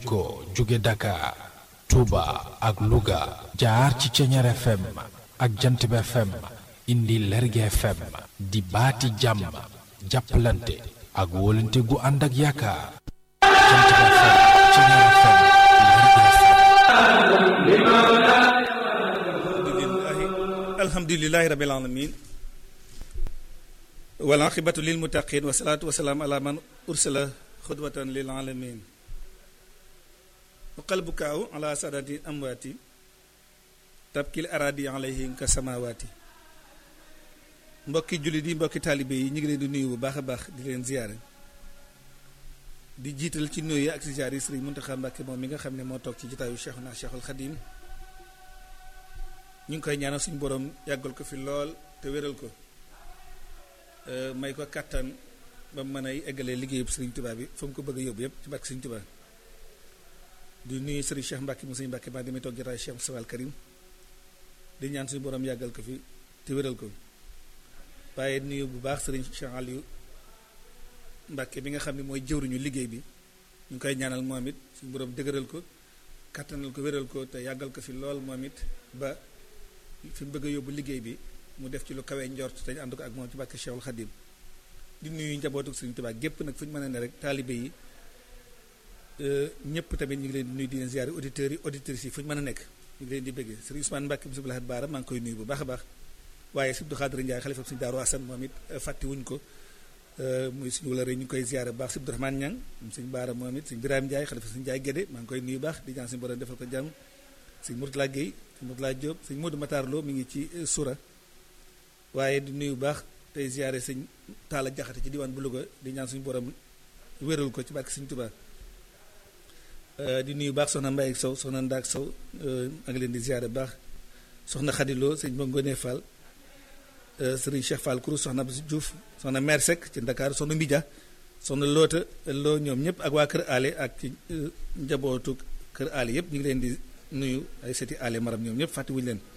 jokkoo jóge Dakar Touba ak Louga jaar ci Ceñeer FM ak Jantib FM indi Lerge FM di baati jàmm jàppalante ak wóolante gu ànd ak yaakaar Jantib FM Ceñeer FM alhamdulilahi rabil alamin wal aqibatu lil muttaqin wa salaatu wa salaam ala man ursila xudwatan lil alamin wa qalbu kaaw ala sadati amwaati tabkil aradi alayhim ka samawaati mbokki jullit yi mbokki taalibe yi ñu ngi leen di nuyu bu baax a baax di leen ziyaare di jiital ci nuyu ak ziyaar yi Sëriñ Muntaxa Mbàkke moom mi nga xam ne moo toog ci jotaayu Cheikhuna Cheikhul Xadim ñu ngi koy ñaanal suñu borom yàggal ko fi lool te wéral ko may ko kàttan ba mu mën a eggalee liggéeyub Sëriñ Tuubaa bi fa mu ko bëgg a yóbbu yëpp ci barke Sëriñ Tuubaa di nuyu Sëriñ Cheikh Mbàkke mu Sëriñ Mbàkke maa demee toog jotaayu Cheikh Moussa Al Karim di ñaan suñu borom yàggal ko fi te wéral ko waaye nuyu bu baax Sëriñ Cheikh Aliou Mbàkke bi nga xam ne mooy jëwriñu liggéey bi ñu ngi koy ñaanal moom it suñu borom dëgëral ko kàttanal ko wéral ko te yàggal ko fi lool moom it ba fi mu bëgg a yóbbu liggéey bi mu def ci lu kawee njort te ñu ànd ko ak moom ci bàkk Cheikhul Khadim di nuyu njabootu Sëriñ Tuubaa gépp nag fu ñu mën a ne rek taalibe yi ñëpp tamit ñu ngi leen di nuyu di leen ziare auditeurs yi auditrices yi fu ñu mën a nekk ñu ngi leen di bëggee Sëriñ Ousmane Mbàkke Moussa Bilahad Baara maa ngi koy nuyu bu baax a baax waaye Sëriñ Abdou Khadre Ndiaye xalifa Sëriñ Daaru Asan moom it fàtte wuñ ko muy suñu wala rek ñu ngi koy ziare bu baax Sëriñ Abdourahmane Ñang Sëriñ Baara moom it Sëriñ Birame Ndiaye xalifa Sëriñ Ndiaye Gédé maa ngi koy nuyu baax di ñaan suñu borom defal ko jàmm Sëriñ Mourtala Gueye Sëriñ Mourtala Diop Sëriñ Modou Matar Lo mi ngi ci sura waaye di nuyu baax tey ziare Sëriñ Taala Jaxate ci diwaan bu Louga di ñaan suñu borom wéral ko ci barke Sëriñ Tuubaa di nuyu baax soxna Mbaye Sow soxna Ndaak Sow a ngi leen di ziare baax soxna Xadiloo sëñ Bongone Fall sëriñ Cheikh Fall Kourou soxna Abdou Diouf soxna Mère Seck ci Dakar soxna Mbidia soxna Loota Loo ñoom ñëpp ak waa Kër Ale ak ci njabootu Kër Ale yëpp ñu ngi leen di nuyu ay seti Ale maram ñoom ñëpp fàttewuñu leen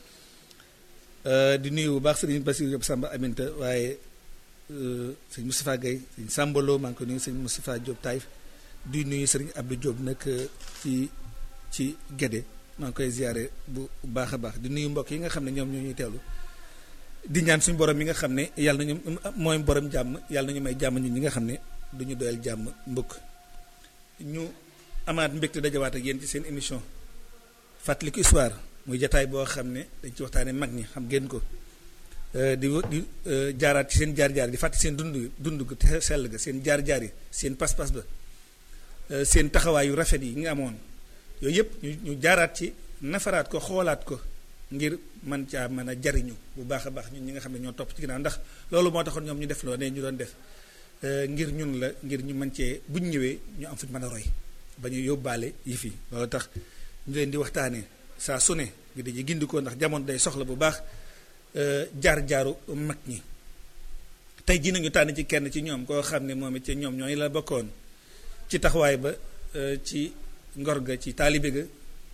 di nuyu bu baax sëriñ Bassirou Diop Samba Aminta waaye sëñ Moustapha Gueye sëñ Sambolo maa ngi ko nuyu sëñ Moustapha Diop Taïf di nuyu sëriñ Abdou Diop nag ci ci Gédé maa ngi koy ziare bu baax a baax di nuyu mbokk yi nga xam ne ñoom ñoo ñuy teewlu di ñaan suñu borom mi nga xam ne yàlla nañu mooy borom jàmm yàlla nañu may jàmm ñun ñi nga xam ne du ñu doyal jàmm mbokk ñu amaat mbégte dajawaat ak yéen ci seen émission fàttaliku histoire muy jataay boo xam ne dañ ci waxtaanee mag ñi xam ngeen ko di di jaaraat ci seen jaar-jaar di fàttali seen dund dund gu te sell ga seen jaar-jaar yi seen pas-pas ba seen taxawaay yu rafet yi nga amoon yooyu yëpp ñu ñu jaaraat ci nafaraat ko xoolaat ko ngir man caa mën a jariñu bu baax a baax ñun ñi nga xam ne ñoo topp ci ginnaaw ndax loolu moo taxoon ñoom ñu def loo ne ñu doon def ngir ñun la ngir ñu mën cee bu ñu ñëwee ñu am fu ñu mën a roy ba ñu yóbbaale yi fi loolu tax ñu leen di waxtaanee saa su ne ngi dañuy gindikoo ndax jamono day soxla bu baax jaar-jaaru mag ñi tey jii nañu tànn ci kenn ci ñoom koo xam ne moom it ci ñoom ñooy la bokkoon ci taxawaay ba ci ngor ga ci taalibe ga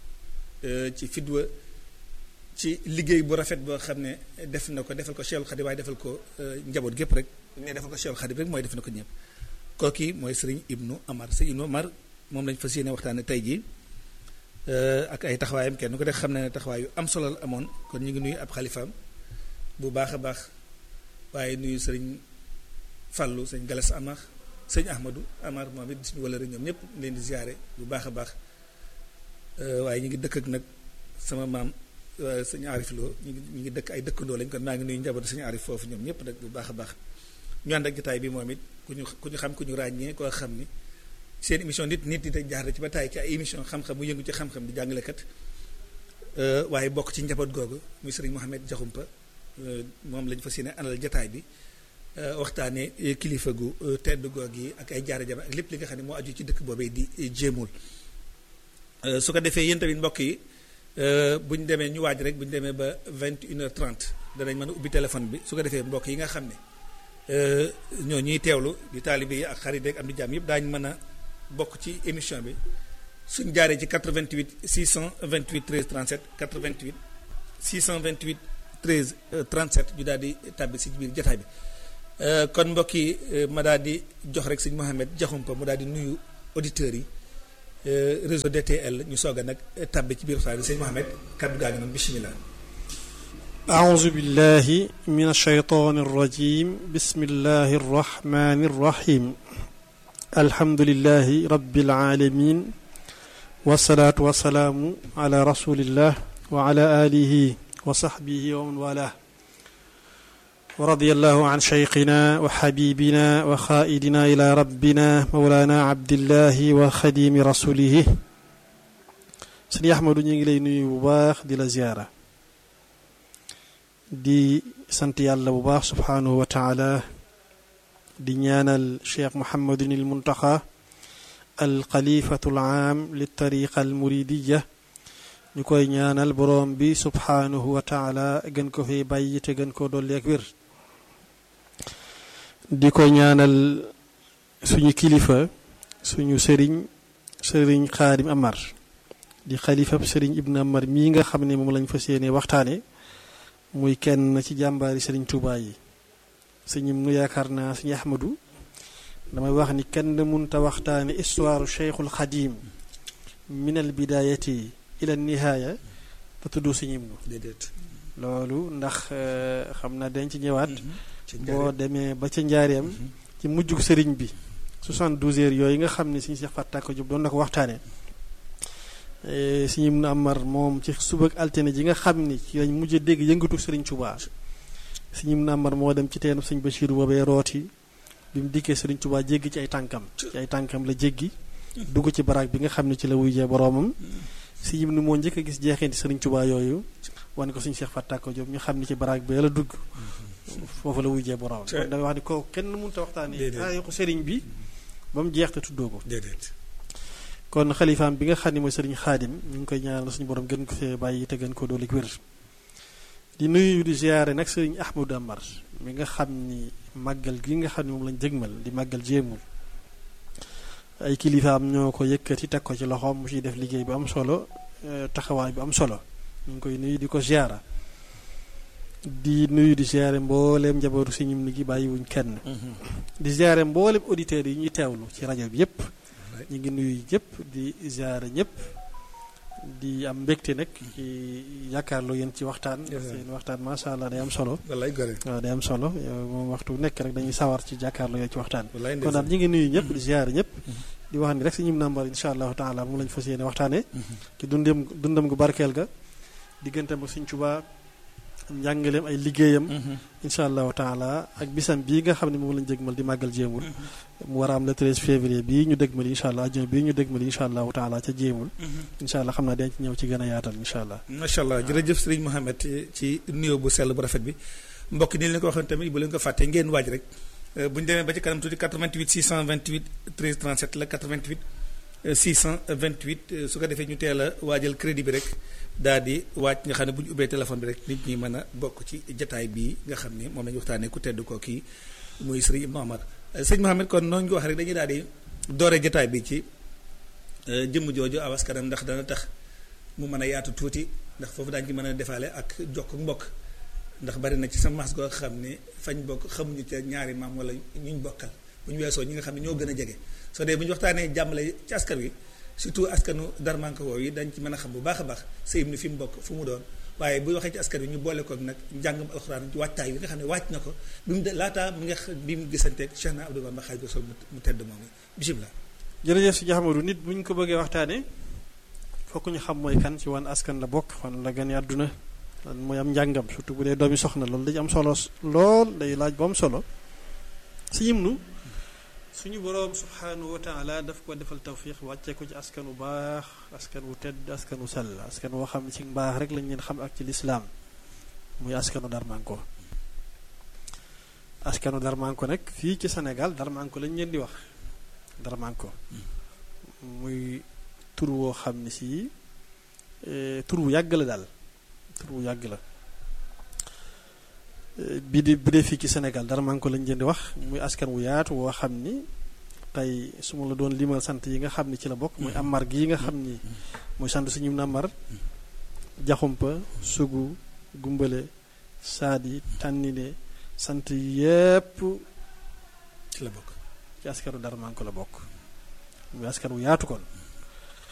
ci fidwa ci liggéey bu rafet boo xam ne def na ko defal ko Cheikhul Khadim waaye defal ko njaboot gépp rek ne defal ko Cheikhul Khadim rek mooy def na ko ñëpp kooki mooy sëriñ Ibnu Amar sëriñ Ibnu Amar moom lañ fas yéene waxtaane tey jii ak ay taxawaayam kenn ko def xam ne ne taxawaay yu am solo la amoon kon ñu ngi nuyu ab xalifaam bu baax a baax waaye nuyu sëriñ Fallou sëñ Galas Amar sëñ Ahmadou Amar moom it suñu wala rek ñoom ñëpp leen di ziare bu baax a baax waaye ñu ngi dëkk ak nag sama maam sëñ Arif Lo ñu ngi ñu ngi dëkk ay dëkkandoo lañ kon maa ngi nuyu njabootu sëñ Arif foofu ñoom ñëpp nag bu baax a baax ñu ànd ak jotaay bi moom it ku ñu ku ñu xam ku ñu ràññee koo xam ni seen émission nit nit nit jaar ci ba taay ci ay émission xam-xam mu yëngu ci xam-xam di jàngalekat waaye bokk ci njaboot googu muy sëriñ Mohamed Diakhoumpa moom lañ fas yéene àndal jotaay bi waxtaanee kilifa gu tedd goog yi ak ay jaare jama ak lépp li nga xam ne moo aju ci dëkk boobee di jéemul su ko defee yéen tamit mbokk yi bu ñu demee ñu waaj rek bu ñu demee ba vingt une heure trente danañ mën a ubbi téléphone bi su ko defee mbokk yi nga xam ne ñoo ñuy teewlu di taalibe yi ak xarit rek am di jàmm yëpp daañu mën a bokk ci émission bi suñ jaaree ci 88 628 13 37 88 628 13 37 ñu daal di tàbbi si biir jotaay bi kon mbokk yi ma daal di jox rek sëñ Mohamed Diakhoumpa mu daal di nuyu auditeurs yi réseau DTL ñu soog a nag tàbbi ci biir waxtaan bi sëñ Mohamed kaddu gaa ngi noonu bisimilah. أعوذ بالله من الشيطان الرجيم بسم الله الرحمن الرحيم الحمد لله رب العالمين والصلاة والسلام على رسول الله وعلى آله وصحبه ومن والاه ورضي الله عن شيخنا وحبيبنا وخائدنا إلى ربنا مولانا عبد الله وخديم رسوله سيدي أحمد نيغي نيو باخ دي لا زياره di sant yàlla bu baax subhaanahu wa taala di ñaanal cheikh muhammadun il muntaxa al xalifatu al aam li tariqa al muridiya ñu koy ñaanal boroom bi subhaanahu wa taala gën ko fi bàyyi te gën ko dolli ak wér di ko ñaanal suñu kilifa suñu sëriñ sëriñ xaadim amar di xalifab sëriñ ibn amar mii nga xam ne moom lañ fas yéene waxtaane muy kenn ci jàmbaari sëriñ Tuubaa yi sëñim nu yaakaar naa sëñ Ahmadu damay wax ni kenn munta waxtaane histoire Cheikhul Xadim min al bidayati ila nihaaya te tudd sëñim nu déedéet. loolu ndax xam naa dañ ci ñëwaat boo demee ba ca njaareem ci mujjug sëriñ bi 72 heures yooyu nga xam ne suñu Seex Fàttaako Jóob doon na ko waxtaane sëñ Ibnu Amar moom ci suba ak altine ji nga xam ni ci lañ mujj dégg yëngatu Sëriñ Tuubaa sëñ Ibnu Amar moo dem ci teenu sëñ Bachir boobee rooti bi mu dikkee Sëriñ Tuubaa jéggi ci ay tànkam ci ay tànkam la jéggi dugg ci baraag bi nga xam ne ci la wuyjee boroomam sëñ Ibnu moo njëkk a gis jeexeenti Sëriñ Tuubaa yooyu wane ko suñu Seex Fàttaako Jóob ñu xam ni ci baraag bi la dugg foofu la wuyjee boroomam kon damay wax ni kooku kenn mënut a waxtaanee taarixu sëriñ bi ba mu jeex te tuddoo ko déedéet. kon xalifaam bi nga xam ne mooy sëriñ xaadim ñu ngi koy ñaanal suñu borom gën ko fee bàyyi te gën ko doole wér di nuyu di ziare nag sëriñ Ahmadou Amar mi nga xam ni màggal gi nga xam ne moom lañ jëgmal di màggal jéemul ay kilifaam ñoo ko yëkkati teg ko ci loxoom mu ciy def liggéey bu am solo taxawaay bu am solo ñu ngi koy nuyu di ko ziara di nuyu di ziare mbooleem njabootu suñu gi bàyyiwuñ kenn di ziare mbooleem auditeurs yi ñuy teewlu ci rajo bi yépp ñu ngi nuyu ñëpp di ziare ñëpp di am mbégte nag ci yaakaarloo yéen ci waxtaan seen waxtaan macha allah day am solo wallaay gore. waaw day am solo yow moom waxtu nekk rek dañuy sawar ci jàkkaarloo yéen ci waxtaan wallaay kon daal ñu ngi nuyu ñëpp di ziare ñëpp di wax ni rek suñu nambar insha allahu taala moom lañ fas yéene waxtaanee ci dundam dundam gu barkeel ga digganteem ak Sëñ Tuubaa njàngaleem ay liggéeyam incha allahu taala ak bisam bii nga xam ne moom lañ dégmal di màggal jéemul mu war a am le 13 février bii ñu dégmal incha allah ajjuma bii ñu dégmal incha allahu taala ca jéemul incha allah xam naa dañ ci ñëw ci gën a yaatal incha allah macha allah jërëjëf sëriñ Mohamed ci nuyoo bu sell bu rafet bi mbokk ni leen ko waxoon tamit bu leen ko fàtte ngeen waaj rek bu ñu demee ba ci kanam tuuti 88 628 13 37 la 88 628 su ko defee ñu teel a waajal crédit bi rek daal di waaj nga xam ne bu ñu ubbee téléphone bi rek nit ñi mën a bokk ci jataay bii nga xam ne moom la ñu waxtaanee ku tedd ko kii muy sëriñ Ibnu Amar sëñ Mohamed kon noonu ñu wax rek dañuy daal di doore jataay bi ci jëmm jooju aw askanam ndax dana tax mu mën a yaatu tuuti ndax foofu daañu ci mën a defaale ak jokk mbokk ndax bari na ci sa mas goo xam ne fañ bokk xamuñu ca ñaari maam wala ñuñ bokkal bu ñu weesoo ñi nga xam ne ñoo gën a jege soo dee bu ñu waxtaanee jàmmale ci askan wi surtout askanu darmanko woow yi dañ ci mën a xam bu baax a baax sëyim ni fi mu bokk fu mu doon waaye bu waxee ci askan wi ñu boole ko nag njàngam alxuraan ci wàccaay bi nga xam ne wàcc na ko bi mu de laataa mi nga bi mu gisanteeg Cheikh na Abdou Bamba Xaadimu Rasuul mu tedd moom yi bisimilah. jërëjëf si jaxamadu nit bu ñu ko bëggee waxtaanee fokk ñu xam mooy kan ci wan askan la bokk fan la gane àdduna lan mooy am njàngam surtout bu dee doomi soxna loolu dañu am solo lool day laaj bu am solo si yim nu suñu boroom subhanahu wa taala daf ko defal tawfiq wàccee ko ci askan wu baax askan wu tedd askan wu sell askan woo xam ne ci mbaax rek lañ leen xam ak ci lislaam muy askanu darmanko askanu darmanko nag fii ci Sénégal darmanko lañ leen di wax darmanko muy tur woo xam ne si tur wu yàgg la daal tur wu yàgg la bi di bu dee fii ci Sénégal dara maa ngi ko lañ leen di wax muy askan wu yaatu woo xam ni tey su ma la doon limal sant yi nga xam ni ci la bokk muy amar gi nga xam ni muy sant suñu namar jaxumpa sugu gumbale saadi tànnine sant yépp ci la bokk ci askanu dara maa ngi ko la bokk muy askan wu yaatu kon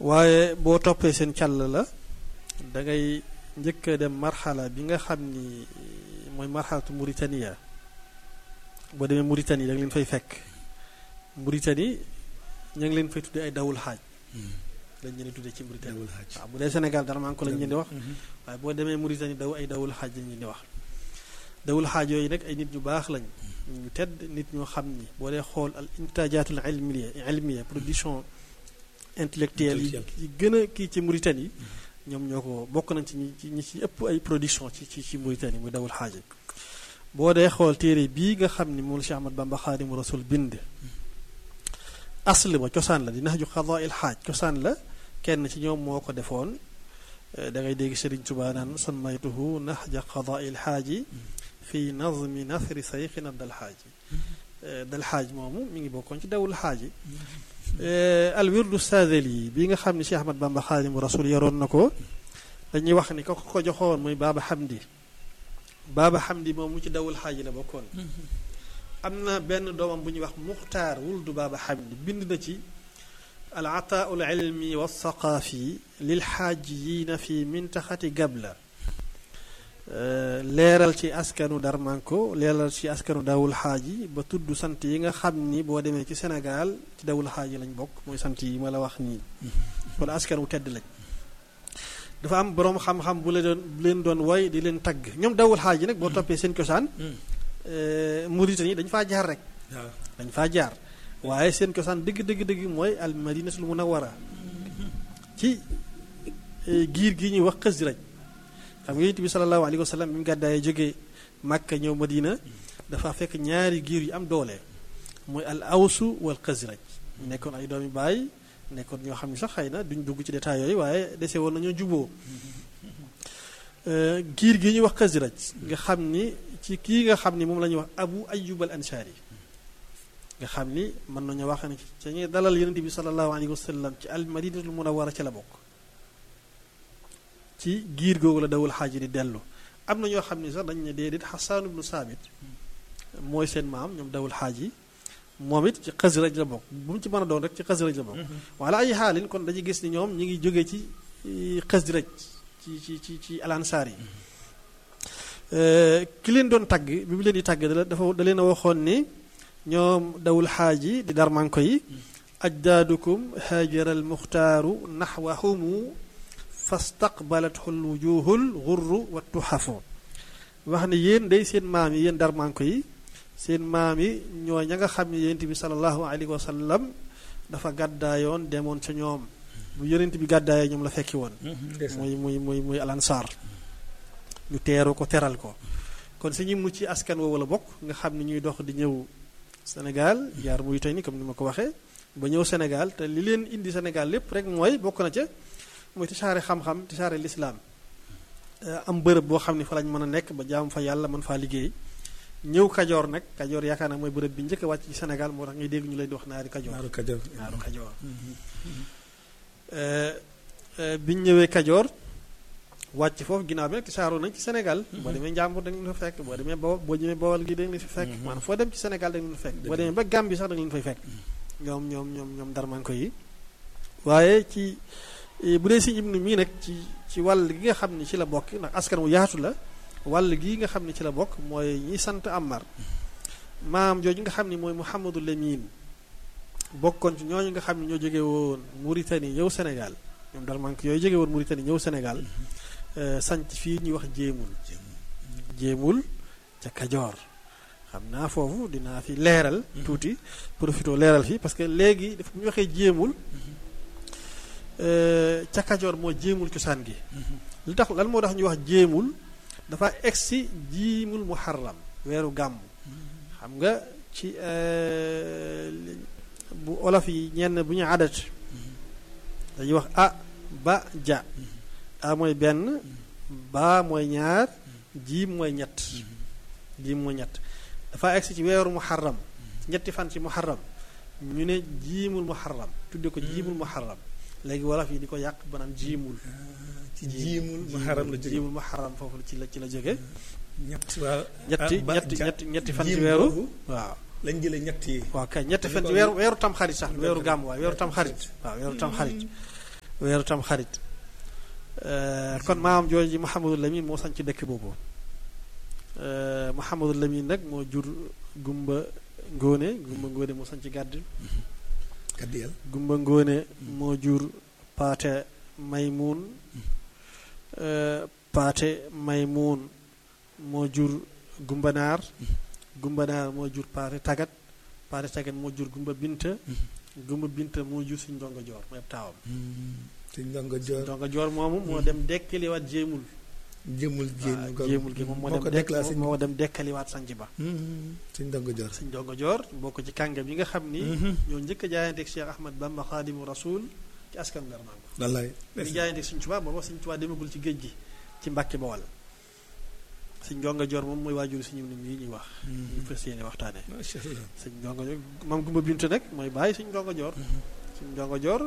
waaye boo toppee seen càll la da ngay njëkk a dem marxala bi nga xam ni mooy marxalatu Mauritania boo demee Mauritanie da nga leen fay fekk Mauritanie ña ngi leen fay tuddee ay dawul xaaj lañ leen di tuddee ci Mauritanie dawul xaaj waaw bu dee Sénégal dara maa ngi ko lañ leen di wax waaye boo demee Mauritanie daw ay dawul xaaj lañ leen di wax dawul xaaj yooyu nag ay nit ñu baax lañ ñu tedd nit ñoo xam ni boo dee xool al intajaatul ilmiya ilmiya production intellectuelle yi yi gën a kii ci Mauritanie ñoom ñoo ko bokk nañ ci ñi ci ñi ci ëpp ay production ci ci ci Mauritanie muy dawul xaaj boo dee xool téere bii nga xam ni moom la Cheikh Ahmad Bamba Xaadimu Rasul bind asl ba cosaan la di nax ju xadaa il xaaj cosaan la kenn ci ñoom moo ko defoon da ngay dégg Sëriñ Tuubaa naan sammaytuhu naxja qadaa il xaaji fi nazmi nasri sayxina dal xaaji dal xaaj moomu mi ngi bokkoon ci dawul xaaji al wirdu saadali bi nga xam ne Cheikh Ahmad Bamba Xaadimu Rasul yoroon na ko dañuy wax ni ko ko joxoon muy Baaba Xamdi Baaba Xamdi moom mu ci dawul xaaji la bokkoon am na benn doomam bu ñuy wax Muxtaar wuldu Baaba Xamdi bind na ci al ataau al ilmi wa saqaafi lil xaajiyiina fi mintaxati gabla leeral ci askanu Darmanko leeral ci askanu dawul xaaji ba tudd sant yi nga xam ni boo demee ci Sénégal ci dawul xaaji lañ bokk mooy sant yi ma la wax nii kon askan wu tedd lañ dafa am boroom xam-xam bu leen doon bu leen doon woy di leen tagg ñoom dawul xaaji nag boo toppee seen cosaan Mauritanie dañ faa jaar rek waaw dañ faa jaar waaye seen cosaan dëgg dëgg dëgg mooy al madinatul munawwara ci giir gi ñuy wax Xasraj xam nga yonent bi sallallahu alayhi wa sallam bi mu gàddaayee jógee Màkka ñëw Madina dafa fekk ñaari giir yu am doole mooy al awsu wal Xasraj nekkoon ay doomi baay nekkoon ñoo xam ne sax xëy na duñ dugg ci détails yooyu waaye dese woon nañoo juboo giir gi ñuy wax Xasraj nga xam ni ci kii nga xam ni moom la ñuy wax Abu Ayyub al Ansari nga xam ni mën nañu wax ne ci ñuy dalal yonent bi sallallahu alayhi wa sallam ci al madinatul munawwara ci la bokk ci giir googu la dawul xaaji di dellu am na ñoo xam ni sax dañ ne déedéet Xasaan ibnu Saabit mooy seen maam ñoom dawul xaaji moom it ci Xasraj la bokk bu mu ci mën a doon rek ci Xasraj la bokk wala ay xaalin kon dañuy gis ni ñoom ñi ngi jógee ci Xasraj ci ci ci ci alansaar yi ki leen doon tagg bi mu leen di tagg da dafa da leen a waxoon ni ñoom dawul xaaji di darmanko yi ajdaadukum haajara al muxtaaru naxwahumu fastaqbalathu l wujuhul gurru wa tuxafu wax ne yéen day seen maam yi yéen darmanko yi seen maam yi ñoo ña nga xam ne yonent bi salallahu alayhi wa sallam dafa gàddaayoon demoon ca ñoom bu yonent bi gàddaayee ñoom la fekki woon muy muy muy muy alansaar ñu teeru ko teral ko kon si ñu mucc ci askan woowu la bokk nga xam ne ñuy dox di ñëw Sénégal jaar Mauritanie comme ni ma ko waxee ba ñëw Sénégal te li leen indi Sénégal lépp rek mooy bokk na ca mooy tisaare xam-xam tisaare lislaam am bërëb boo xam ne fa lañ mën a nekk ba jaam fa yàlla mën faa liggéey ñëw Kajoor nag Kajoor yaakaar naa mooy bërëb bi njëkk a wàcc ci Sénégal moo tax ngay dégg ñu leen di wax naari Kajoor naaru Kajoor naaru Kajoor biñ ñëwee Kajoor wàcc foofu ginnaaw bi nag tisaaroo nañ ci Sénégal boo demee Njàmbur da nga leen fa fekk boo demee Bawol boo ñëwee Bawol gi da nga leen fa fekk maanaam foo dem ci Sénégal da nga leen fa fekk boo demee ba Gambie sax da nga leen fay fekk ñoom ñoom ñoom ñoom darmanko yi waaye ci bu dee si ibnu mii nag ci ci wàll gi nga xam ne ci la bokk ndax askan wu yaatu la wàll gii nga xam ne ci la bokk mooy ñi sant Ammar maam jooju nga xam ne mooy Mouhamadou Lamine bokkoon ci ñooñu nga xam ne ñoo jóge woon Mauritanie ñëw Sénégal ñoom darmanko yooyu jóge woon Mauritanie ñëw Sénégal sanc fii ñuy wax jéemul jéemul ca Kajoor xam naa foofu dinaa fi leeral tuuti profito leeral fi parce que léegi daf bu ñu waxee jéemul ca Kajoor moo jéemul cosaan gi li tax lan moo tax ñu wax jéemul dafa egsi jiimul muharram weeru gàmm xam nga ci bu olof yi ñenn bu ñu adat dañuy wax a ba ja a mooy benn ba mooy ñaar jiim mooy ñett jiim mooy ñett dafa egsi ci weeru muharram ñetti fan ci muharram ñu ne jiimul muharram tudde ko jiimul muharram léegi wolof yi di ko yàq ba naan jiimul ci jiimul muharram la jóge jiimul muharram foofu la ci la ci la jóge ñett waaw ñetti ba- ñetti ja- ñetti ñetti fan ci jiim weeru boobu waaw lañ jëlee ñett yi waaw kay ñetti fan ci ko- weeru weeru tam xarit sax weeru weeru gàmm waaw weeru weeru tam xarit tamxarit. waaw weeru tam xarit weeru tam xarit kon maam jooju Mouhamadou Lamine moo sañ ci dëkk boobu Mouhamadou Lamine nag moo jur Gumba Ngóone Gumba Ngóone moo sañ ci gàdd gàdd yàlla Gumba Ngóone moo jur Paate Maymuun Paate Maymuun moo jur Gumbanaar Gumbanaar moo jur Paate Tagat Paate Tagat moo jur Gumba Binta Gumba Binta moo jur suñ ndongo joor mooy taawam suñ ndongo joor ndongo joor moomu moo dem dekkaliwaat jéemul jëmul jéem waaw jéemul gi moom moo dem dekk moo dem dekkaliwaat sanc ba suñ ndongo joor suñ ndongo joor bokk ci kàngam yi nga xam ni ñoo njëkk a jaayanteeg Cheikh Ahmad Bamba Xaadimu Rasul ci askan Bermango wallaay ñu jaayanteeg suñ Tuubaa booba suñ Tuubaa demagul ci géej gi ci Mbàkke Bawal suñ ndongo joor moom mooy waajur suñu nit ñi ñuy wax ñu fas yéene waxtaane macha allah suñ ndongo joor mam Gumba Bintu nag mooy bàyyi suñ ndongo joor suñ ndongo joor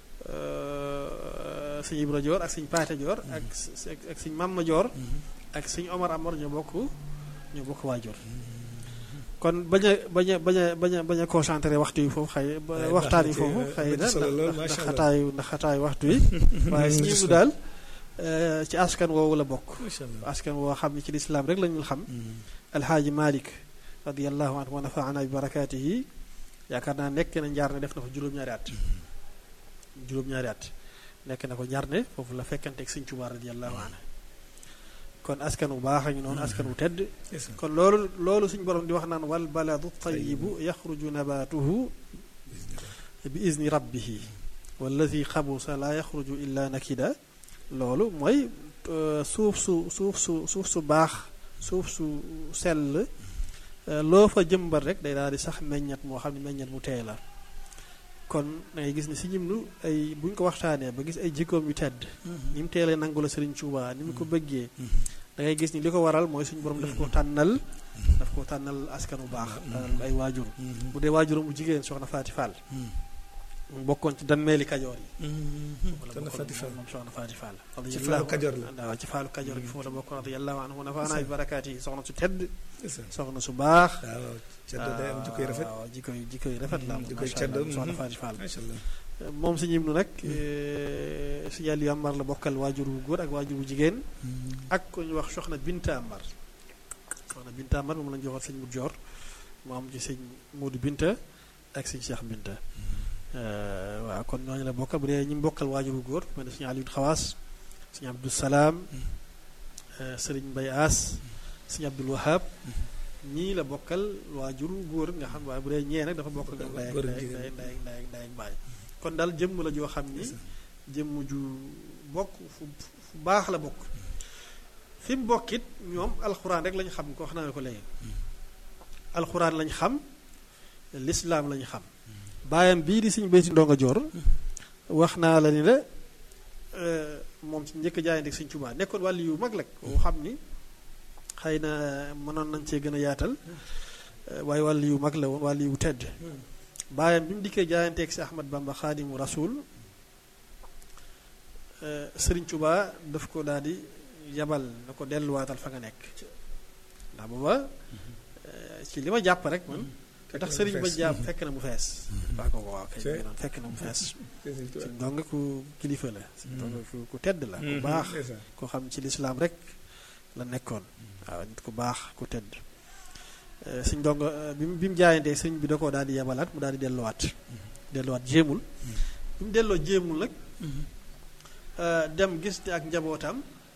sëñ Ibra Joor ak sëñ Paate Joor ak ak sëñ Mamma Joor ak sëñ Omar Amar ñoo bokk ñoo bokk waajur kon bañ a bañ a bañ a bañ a bañ a concentré waxtu yi foofu xëy waxtaan yi foofu xëy na ndax xataayu ndax xataayu waxtu yi waaye si ñimu daal ci askan woowu la bokk askan woo xam ne ci lislaam rek lañu xam alxaaji Malik radiallahu anhu wa nafaana bi barakaatihi yaakaar naa nekk na njaar ne def na fa juróom-ñaari at juróom-ñaari at nekk na ko njarne foofu la fekkanteeg sëñ Tuubaa radiyallahu anhu kon askan wu baax a ngi noonu askan wu tedd kon loolu loolu suñu borom di wax naan wal baladu tayibu yaxruju nabatuhu bi izni rabbihi walladi xabusa la yaxruju illa nakida loolu mooy suuf su suuf su suuf su baax suuf su sell loo fa jëmbat rek day daal di sax meññat moo xam ne meññat mu teey la kon da ngay gis ne si ñimlu ay bu ñu ko waxtaanee ba gis ay jikkoom yu tedd ni mu teelee nangu la Sëriñ Tuubaa ni mu ko bëggee da ngay gis ni li ko waral mooy suñu borom daf ko tànnal daf ko tànnal askan bu baax tànnal ay waajur bu dee waajuram bu jigéen soxna Faati Fall mu bokkoon ci danmeeli kajoor yi soxna Faati Fall moom soxna Faati Fall ci faalu kajoor la waaw ci faalu kajoor gi foofu la bokkoon radiyallahu anhu nafaanaa bi barakaat yi soxna su tedd ndeysaan soxna su baax waaw ceddo day am jikkoy rafet waaw jikkoy jikkoy rafet la am jikkoy macha ceddo allah soxna Faati Fall macha allah moom si ñim nu nag si yàlla yu amar la bokkal waajur wu góor ak waajur wu jigéen ak ko ñu wax soxna Binta Amar soxna Binta Amar moom lañ joxoon sëñ mu joor mu am ci sëñ Moodu Binta ak sëñ Cheikh Binta waaw kon ñooñu la bokkal bu dee ñi mu bokkal waajur wu góor mel ne sëñ Aliou Xawaas sëñ Abdou Salaam sëriñ Mbay As sëñ Abdul Wahab ñii la bokkal waajur wu góor nga xam waaye bu dee ñee nag dafa bokk ak ñoom ndey ak góor ak ndey jigéen. ndey ndey ndey ndey ak baay kon daal jëmm la joo xam ni jëmm ju bokk fu fu baax la bokk fi mu bokkit ñoom alxuraan rek lañ xam ko wax naa ne ko léegi alxuraan lañ xam lislaam lañ xam baayam bii di suñu béyti ndonga joor wax naa la ni la moom ci njëkk jaayante ak Sëñ Tuubaa nekkoon wàllu yu mag la koo xam ni xëy na mënoon nañ cee gën a yaatal waaye wàllu yu mag la woon wàllu yu tedd baayam bi mu dikkee jaayanteeg si Ahmad Bamba xaadimu rasul Sëriñ Tuubaa daf ko daal di yabal na ko delluwaatal fa nga nekk ndax booba ci li ma jàpp rek man ndax sëriñ ba jàpp fekk na mu fees waa ko waaw kay mi ngi noonu fekk na mu fees suñ donga ku kilifa la suñ donga ku ku tedd la ku baax koo xam ci lislaam rek la nekkoon waaw nit ku baax ku tedd suñ donga bi mu bi mu jaayantee sëriñ bi da koo daal di yabalaat mu daal di delluwaat delluwaat jéemul bi mu delloo jéemul nag dem gis ne ak njabootam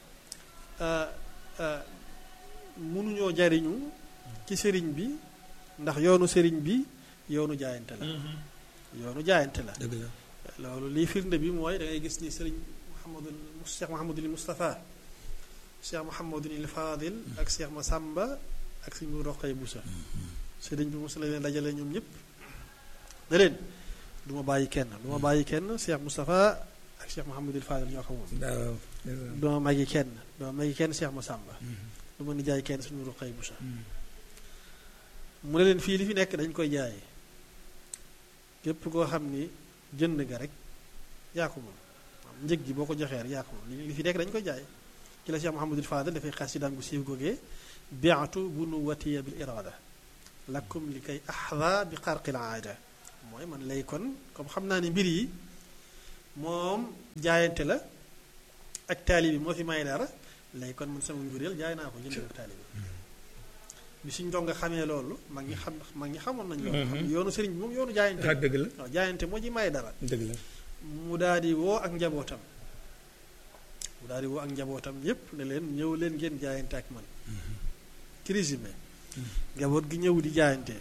mënuñoo jariñu ci sëriñ bi ndax yoonu sëriñ bi yoonu jaayante la yoonu jaayante la dëgg la loolu lii firnde bi mooy da ngay gis ni sëriñ Mouhamadul Cheikh Mouhamadul Moustapha Cheikh Mouhamadul Fadil ak Cheikh Massamba ak sëriñ bu Roqay Boussa sëriñ bi mos la leen dajale ñoom ñëpp ne leen du ma bàyyi kenn du ma bàyyi kenn Cheikh Moustapha ak Cheikh Mouhamadul Fadil ñoo ko moom waaw du ma magi kenn du ma magi kenn Cheikh Massamba du ma nijaay kenn suñu Roqay Boussa mu ne leen fii li fi nekk dañ koy jaay képp koo xam ni jënd nga rek yaa ko moom njëg gi boo ko joxee rek yaa ko moom li fi nekk dañ koy jaay ci la Cheikh Mouhamadul Fadal dafay xas ci daan gu siiw googee biatu bunu watiya bil irada lakum li kay axda bi xarqil aada mooy man lay kon comme xam naa ni mbir yi moom jaayante la ak taali bi moo fi may dara léegi kon man sama njureel jaay naa ko jënd ko taali bi bi suñ ndongo xamee loolu mag ñi xam mag ñi xamoon nañ loolu xam yoonu sëriñ bi moom yoonu jaayante ah dëgg la waaw jaayante moo ci may dara dëgg la mu daal di woo ak njabootam mu daal di woo ak njabootam yépp ne leen ñëw leen ngeen jaayante ak man ci résumé njaboot gi ñëw di jaayante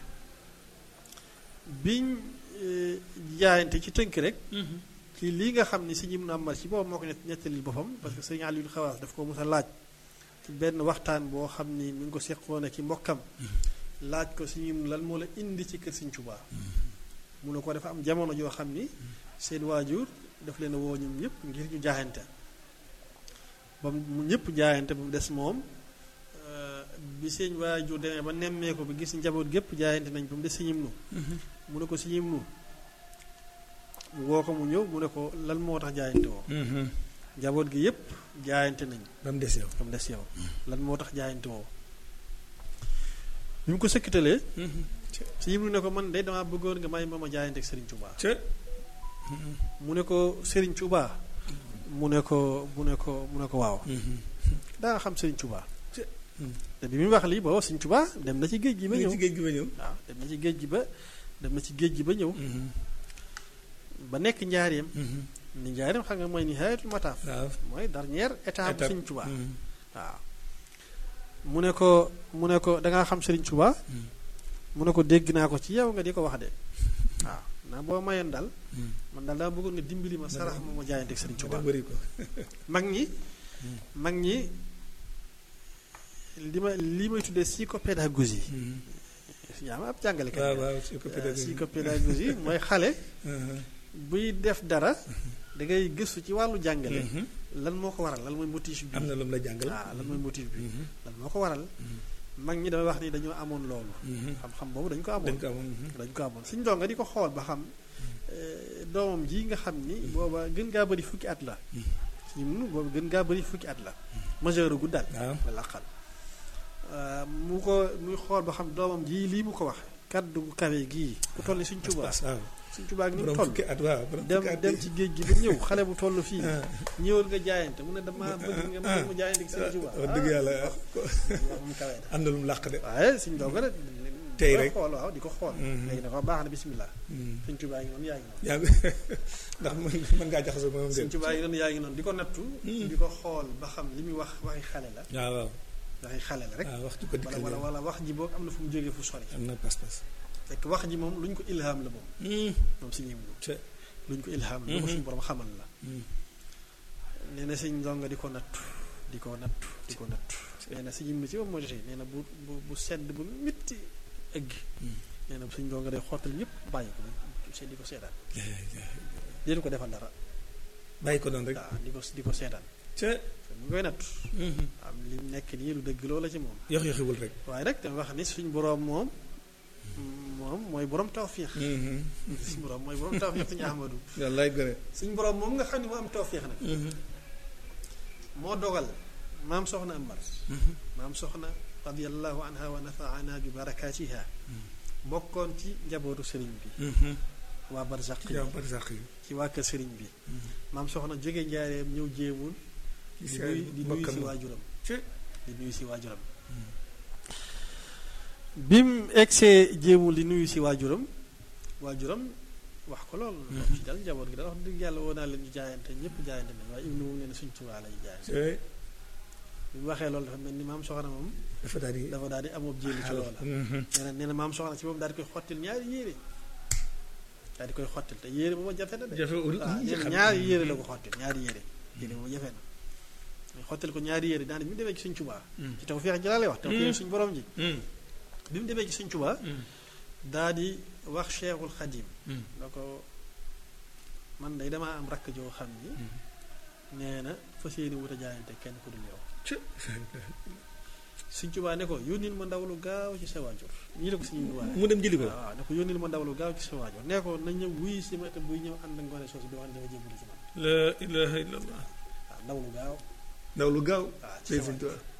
biñ eh, jaayante ci tënk rek ci lii nga xam ni si ñim na amal ci boobu moo ko net- nettalil boppam parce que sëñ Aliou Xawaas daf ko mos a laaj ci benn waxtaan boo xam ni mi ngi ko seqoon ak i mbokkam laaj ko si ñim lan moo la indi ci kër Sëñ Tuubaa mu ne ko dafa am jamono joo xam ni seen waajur daf leen a woo ñoom ñëpp ngir ñu jaayante ba mu ñëpp jaayante ba mu des moom euh, bi seen waajur demee ba nemmee ko bi gis njaboot gépp jaayante nañ ba mu des siñim nu mu ne ko siñim nu mu woo ko mu ñëw mu ne ko lan moo tax jaayante woo njaboot gi yépp jaayante nañ ba mu des yow ba mu des yow lan moo tax jaayante woo bi mu ko sëkkitalee siñim nu ne ko man de damaa bëggoon nga may ma ma jaayante ak Serigne Touba ca mu ne ko Serigne Touba mu ne ko mu ne ko mu ne ko waaw daa nga xam Serigne Touba te bi muy wax lii booba Serigne Touba dem na ci géej gi ba ñëw ci géej gi ba ñëw waaw dem na ci géej gi ba dem na ci géej gi ba ñëw ba nekk njaareem ni njaareem xam nga mooy nihayatul mataaf waaw mooy dernière étape Étape. Serigne Touba waaw mu ne ko mu ne ko da ngaa xam Serigne Touba mu ne ko dégg naa ko ci yow nga di ko wax de waaw naa boo mayoon daal man daal daa bëggoon nga dimbali ma sarax ma ma jaayante ak Serigne Touba da bëri ko mag ñi mag ñi li ma li may tuddee psychopédagogie yaa ma ab jàngalekat waaw nga. waaw su ko Euh, pédagogie psychopédagogie mooy xale buy def dara da ngay gëstu ci wàllu jàngale lan moo ko waral lan mooy motif bi am na lu mu la jàngal ah lan mooy motif bi lan moo ko waral mag ñi damay wax ni dañoo amoon loolu xam-xam boobu dañ ko amoon dañ ko amoon dañ ko amoon suñ donga di ko xool ba xam eh, doomam ji nga xam ni booba gën gaa bëri fukki at la suñu mun booba gën gaa bëri fukki at la majeur gu daal waaw la laqal mu ko muy xool ba xam doomam ji lii mu ko wax kaddu gu kawe gii ku toll ni suñ Tuubaa pas waaw suñ Tuubaa gi ni mu borom toll fukki at waaw borom dem fukki at dem yi. ci géej gi ba ñëw xale bu toll fii ah ñëwal nga jaayante mu ne dama bëgg nga mën mu jaayante ak Sëriñ Tuubaa wax dëgg yàlla wax mu kawe na am na lu mu làq de waaye suñ doog rek Tey di ko rek. xool waaw di ko xool Mhm. léegi dafa baax na bismillah Sëriñ Tuubaa ngi noonu yaa ngi noonu yaa ngi ndax mën mën ngaa jaxasoo moom Sëriñ de Tuubaa ngi noonu yaa ngi noonu di ko nattu Mhm. di ko xool ba xam li muy wax waxi xale la waaw waaw waxi xale la rek waaw waxtu ko wala dikkal wala yow. wala wax ji boog am na fu mu jógee fu sori am na pas-pas fekk wax ji moom lu ñu ko ilham la moom moom si ñim ca lu ñu ko ilham la lu ko Mhm. suñu borom xamal la nee na sëñ ndonga di ko nattu di ko nattu di ko nattu nee na si ñim ci moom moo jotee nee na bu bu bu sedd bu métti egg nee na suñ ndonga day xottal ñëpp bàyyi ko se di ko seetaan déetu ko defal dara bàyyi ko noonu rek waaw di ko di ko seetaan ca mu ngi koy nattu am li mu nekk nii lu dëgg loola ci moom yox yoxiwul rek waaye rek dama wax ni suñ boroom moom moom mooy borom tawfiix suñ boroom mooy borom tawfiix suñu ahmadu wallaay gore suñ boroom moom nga xam ne moo am tawfiix nag moo dogal maam soxna amar maam soxna radiallahu anha wa nafaana bi barakaatiha bokkoon ci njabootu sëriñ bi waa barzaq yi yaa bari sax yi ci waa kër sëriñ bi maam soxna jóge njaareem ñëw jéemul di nuyu di nuyu si waajuram ci di nuyu si waajuram bi mu egsee jéemul di nuyu si waajuram waajuram wax ko lool ci dal njaboot gi da wax dëgg yàlla woo naa leen ñu jaayante ñëpp jaayante nañ waaye ibnu moom nee na suñ Tuubaa lay jaayante ci bi mu waxee loolu dafa mel ni maam soxna moom dafa daal di dafa daal di amob jéelu ci loola nee na nee na maam soxna si moom daal di koy xottil ñaari yére daal di koy xottil te yére booba jafe na de jafewul waaw nee na ñaari yére la ko xottil ñaari yére yére booba jafe na mais xottil ko ñaari yére daane bi mu demee ci suñ Tuubaa ci taw feex ji laa lay wax taw feex suñ borom ji bi mu demee ci suñ Tuubaa daa di wax Cheikhul Xadim da ko man day damaa am rakk joo xam ni nee na fas yéene wut a jaayante kenn ku dul yow ci suñ Tuubaa ne ko yónnil ma ndaw lu gaaw ci sa waajur ñii la ko suñu waaye mu dem jëli ko waaw ne ko yónnil ma ndaw lu gaaw ci sa waajur nee ko na ñëw wuy si ma te buy ñëw ànd ak ngoone soosu di wax ne dafa jébbalu ci man la ilaha illallah waaw ndaw lu gaaw ndaw lu gaaw waaw ci tey sa suñ waajur tuwa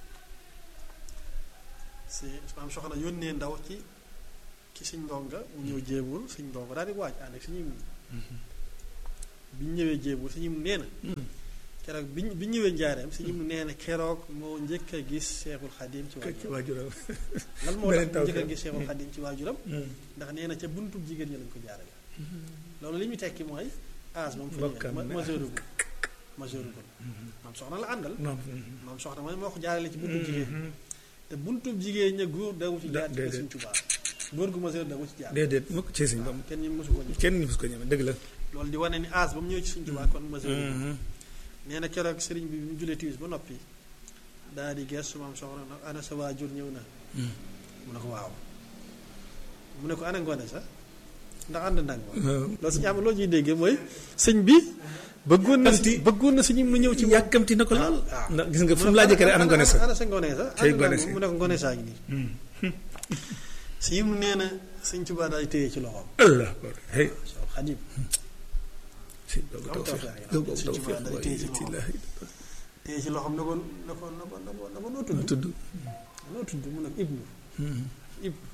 si maam soxna yónnee ndaw ci ci suñ ndonga mu ñëw jéebul suñ ndonga daal di waaj ànd ak suñuy bi ñu ñëwee jéemul sëñ mu nee na keroog bi bi ñëwee njaareem sëñ mu nee na keroog moo njëkk a gis Seexul Xadim ci ci waajuram waajuram lan moo tax beneen mu taw njëkk a kay. gis Seexul Xadim ci waajuram ndax nee na ca buntu jigéen ñi lañ ko jaarale loolu li muy tekki mooy âge moom fa Bokkam ma ne. majeurugul majeurugul maam soxna la àndal moom maam soxna mooy moo ko jaarale ci buntu jigéen te buntu jigéen ña góor dawu ci jaar ci déedéet. Sëñ Tuubaa góor gu majeur dawu ci jaar déedéet mukk ci sëñ bam kenn ñi mosu ko ñëw kenn ñu mus ko ñeme dëgg la loolu di wane ni âge ba mu ñëw ci Sëñ Tuubaa kon majeur nee na keroog sëriñ bi bi mu julee tiwis ba noppi daal di gestu maam soxna nag ana sa waajur ñëw na mu ne ko waaw mu ne ko ana ngoone sax ndax ànd nag moom loolu suñu am loo ciy déggee mooy sëñ bi bëggoon na Anti- bëggoon na suñu mu ñëw ci yàkkamti na ko lool waaw. ndax gis nga fu mu laajee kere ana ngone sa ana sa ngone sa Cey ana ngone nag si. mu ne ko ngone saa ngi nii sëñ mu nee na sëñ Tuubaa daal di téye ci loxoom allah hey Seex Xadim sëñ boobu Am tawfiq tawfiq yi. boobu Sëñ tawfiq Tuubaa day waaye téye ci loxoom. tillaahi téye ci loxoom na ko na ko na ko na ko na ko noo ma tudd tudd noo tudd mu ne ko ibnu ibnu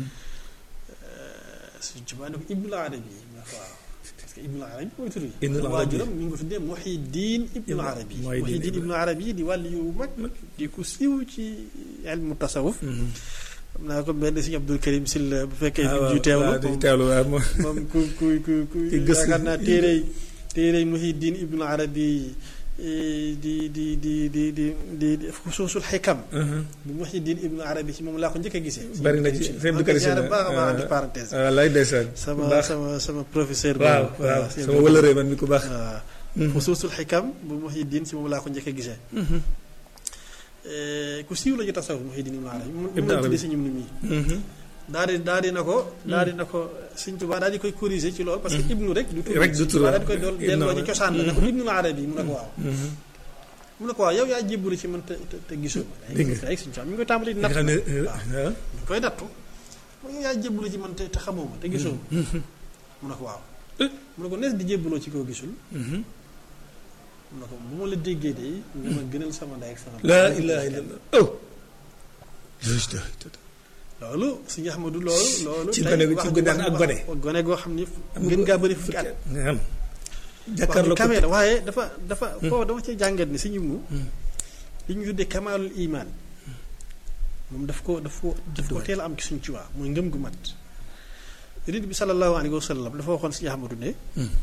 Sëñ Tuubaa ne ko Ibnul Arabi mu ne ko waaw parce que Ibnul Arabi mooy tur yi. Ibnul Arabi. waajuram mi ngi ko tuddee Muhyiddin Ibnul Ibn- Arabi. Muhyiddin Muhyiddin Ibn- Ibnul Arabi di wàll yu mag di ku siiw ci ilmu tasawuf. xam naa ko benn Sëñ Abdul Karim Silla bu fekkee. ah ju teewlu waaw di moom teewlu waaw moom moom ku ku ku ku Ki gëstu. yaakaar naa téerey téerey Muhyiddin Ibnul Arabi eh, di di di di di di di xusuusul xikam. bu Muhyiddin Ibnul Arabi ci moom laa ko njëkk a gisee. bari na ci Sëñ Abdou Karim Silla Sylla baax a baax entre parenthèse. waaw lay ndeysaan sama ku baax sama sama professeur. waaw boobu, waaw Sëñ sama Abdou- wëlëree man mi ku baax waaw xusuusul xikam bu Muhyiddin ci moom laa ko njëkk a gisee. Eh, ku siiw la ñu tasawuf Muhyiddin Ibnul Arabi. mu Ibn mu Arabi. tuddee si ñum ni mii. daal di daal di na ko. daal di na ko Sëñ Tuubaa daal di koy corriger ci loolu. parce que ibnu rek du tur Rek du Sëñ tur, Tuubaa daal di koy waaw. dool Ibnu delloo ci Arabi. cosaan la ne ko Ibnul Arabi mu ne ko waaw. mu ne ko waaw yow yaa jébbalu ci man te te te gisoo ma. Dégg nga. rek Sëñ Tuubaa mi ngi koy tàmbali di nga natt. xam ne waaw. waaw mi ngi koy nattu mu ne ko yaa jébbalu ci man te te xamoo ma te gisoo ma. mu ne ko waaw. mu ne ko nees di jébbaloo ci koo gisul. mu ne ko bu ma la déggee de nga ma gënal sama ndey ak sama laa baay. ilaha illallah oh loolu suñu Ahmadu loolu loolu Ci tey gone gu- wax ci ju- gone wax ak ju- gone. wax- gone goo xam ni Am gën nga- ngaa bëri fukki at nga xam wax ju jàkkaarloo ko kamee la waaye dafa dafa foofu dama ci jàngat ni suñu mu li ñu tuddee kamaalul iman moom daf ko daf ko daf ko teel a am ci suñ ci waa muy ngëm gu mat yonent bi sallallahu alayhi wa sallam dafa waxoon suñu Ahmadu ne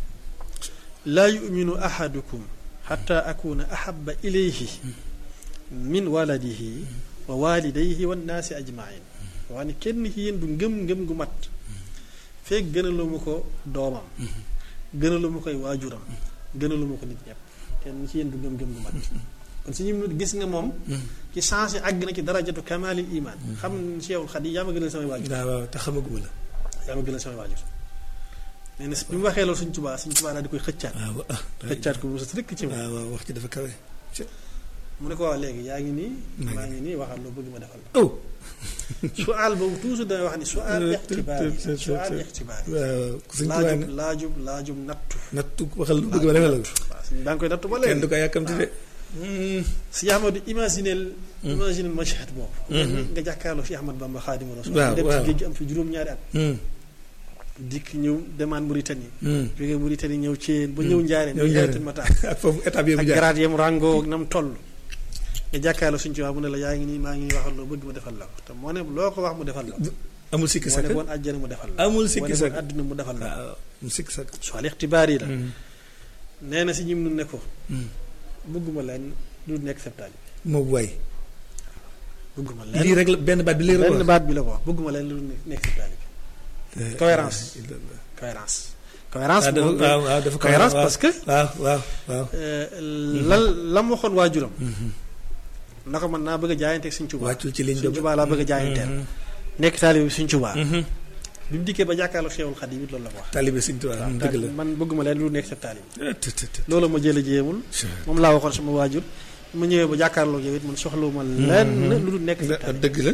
laa yuminu ahadukum xata akuna ahaba ilayhi min waladihi wa walidayhi wa nnaasi ajmain waa ni kenn ci yéen du ngëm ngëm gu mat fekk gënalu ma ko doomam gënalu ma koy waajuram gënalu ma ko nit ñëpp kenn ci yéen du ngëm ngëm gu mat kon suñu minute gis nga moom ci changé àgg na ci darajatu kamaalil iman xam ne Cheikhul Xadim yaa ma gënal samay waajur waaw waaw te xamaguma la yaa ma gënal samay waajur nee na bi mu waxee loolu suñ tubaa suñ tubaa daal di koy xëccaat waaw ah xëccaat ko mu sa rëkk ci moom waaw waaw wax ci dafa kawe mu ne ko waaw léegi yaa ngi nii Maa ngi maa ngi nii waxal loo bëgg ma defal la oh suaal boobu toujours damay wax ni suaal ixtibaar yi suaal ixtibaar yi waaw ku suñ tubaab laajub ne laajub laajub nattu nattu waxal lu bëgg ma defal la ko waaw suñ baa ngi koy nattu ba kenn du léegi ko yàkkamti de si Ahmadu imaginel imaginel mashhad boobu nga jàkkaarloo si Ahmad Bamba Xaadimu Rasuul Waaw, dem ci waaw. géej gi am fi juróom-ñaari at dikk ñëw demande Mauritanie jógee Mauritanie ñëw ci ba ñëw njaareen ñëw ñëw Njaaréem. Ayatul Mataa ak foofu étape yi mu ak jaar garaat yam ràngoo ak nam toll nga jàkkaarloo suñ ci wax mu ne la yaa ngi nii maa ngi nii waxal loo bëgg mu defal la ko te moo ne loo ko wax mu defal la ko amul sikki moo ne sakk boon àjjana mu defal la amul moo sikki ne boon sakk àdduna mu defal la waaw amul sikki sakk su al ixtibaar yi la nee na si ñim nu ne ko bëgguma leen lu nekk septaali moo waay bëgguma lii leen rek la benn baat bi lii rek benn wax baat bi la ko wax bëgguma leen lu nekk septaali cohérence. cohérence cohérence waaw dafa moom waaw waaw dafa cohérence waaw parce que waaw waaw waaw lan la mu waxoon waajuram na ko man naa bëgg a jaayanteeg suñ Tuubaa wàccul ci liñ suñ Tuubaa laa bëgg a jaayanteel nekk taalibe bi suñ Tuubaa bi mu dikkee ba jàkkaarloo Seexul Xadiim it loolu la ko wax taalibe Sëñ Tuubaa waaw dëgg la man bëgguma leen lu nekk sa taalibe ah, tët, tët, tët. loolu ma jële jéemul moom laa waxoon sama waajur ma ñëwee ba jàkkaarloo yow it man soxlawuma lenn lu dul nekk sa Da- taalibe dëgg la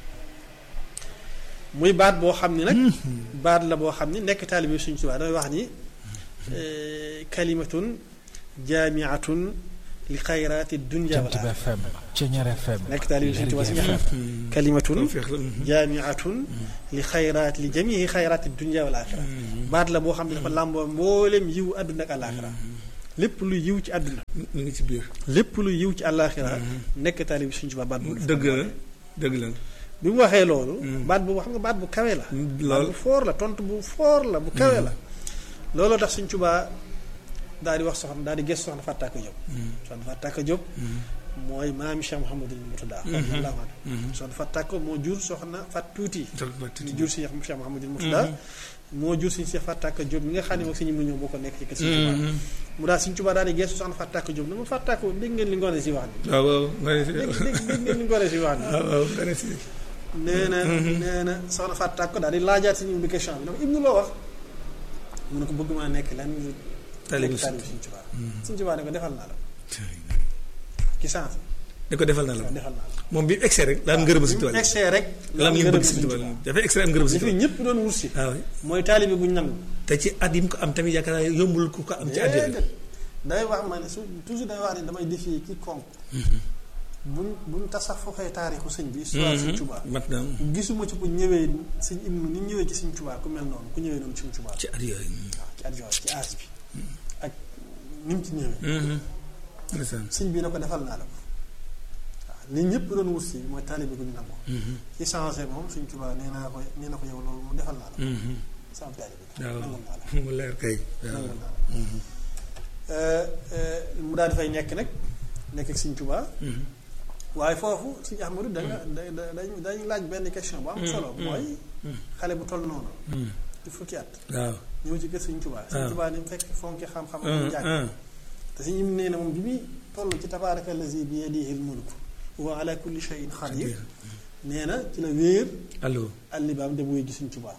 muy baat boo xam ni nag baat la boo xam ni nekk taalibe bi suñ Tuubaa damay wax ni kalimatun jaamiatun li xayraati dunya wal Jant bi FM Ceñeer FM nekk taalibe Sëriñ Tuubaa si nga xam kalimatun jaamiatun li xayraat li jamii xayraati dunya wal axira baat la boo xam ne dafa làmboo mboolem yiw àdduna ak àllaaxira lépp lu yiw ci àdduna mu ngi ci biir. lépp lu yiw ci àllaaxira nekk taalibe Sëriñ Tuubaa baat boobu dëgg la dëgg la. bi mu waxee loolu baat boobu xam nga baat bu kawe la baat lool bu foor la tontu bu foor la bu kawe la looloo tax Sëriñ Tuubaa daal di wax soxna daal di gëstu soxna Fattaka Diop soxna Fattaka Diop mooy maami Cheikh Mouhamadul Murtada radiyallahu anhu soxna Fattaka moo jur soxna Fat Tuuti ñu jur si Cheikh Mouhamadul Murtada moo jur suñu Cheikh Fattaka Diop mi nga xam ne moom suñu mu ñëw boo ko nekk ci kër Sëriñ Tuubaa mu daal Sëriñ Tuubaa daal di gëstu soxna Fattaka Diop ne ma Fattaka dégg ngeen li ngoone si wax ni waaw waaw nga ne si dégg dégg dégg ngeen li ngoone si wax ni waaw waaw nga ne si. nee na nee na soxna Fatou Tàkko daal di laajaat suñu bi question bi ne ko Ibnu loo wax mu ne ko bëgg maa nekk lan Taalibe nekk taalibe Sëriñ Tuubaa Sëriñ Tuubaa ne ko defal naa la ci sens da ko defal na la defal naa la moom bi mu egsee rek daan ngërëm si bi mu tubaab egsee rek la am ñu ngërëm bëgg si Sëriñ tubaab Tuubaa. dafa egsee am ngërëm si li fi tubaab ñëpp doon wut si waaw mooy taalibe buñ nangu te ci at yi mu ko am tamit yaakaar naa yombul ku ko am ci àddina déedéet day wax ma ne su toujours day wax ne damay défier quiconque buñ buñ tasafuxee taarixu sëñ bi histoire Sëriñ Tuubaa mat na gisuma ci ku ñëwee sëñ Ibnu ni ñëwee ci Sëriñ Tuubaa ku mel noonu ku ñëwee noonu Sëriñ Tuubaa ci at yooyu. waaw ci at yooyu ci aas bi ak ni mu ci ñëwee ndeysaan. sëñ bi na ko defal naa la ko waaw li ñëpp doon wut si mooy taalibe gu ñu nangu ci changé moom Sëñ Tuubaa nee naa ko nee na ko yow loolu mu defal naa la ko sama taalibe bi waaw nangul naa la mu leer kay. waaw nangul naa la mu daal di fay nekk nag nekk ak Sëñ Tuubaa waaye foofu Sëñ Ahmadu da nga da da dañ dañ laaj benn question bu am solo mooy xale bu toll noonu ci fukki at waaw. ñëw ci kër Sëñ Tuubaa Sëñ waaw. Tuubaa ni mu fekk fonki xam-xam ah ak jàng ah. te si ñim nee na moom bi muy toll ci tabaaraka allazi bi yadihi l-mulk wa ala kulli shay'in qadir nee na ci la wéer allo. allibaam dem wuy gi Sëñ Tuubaa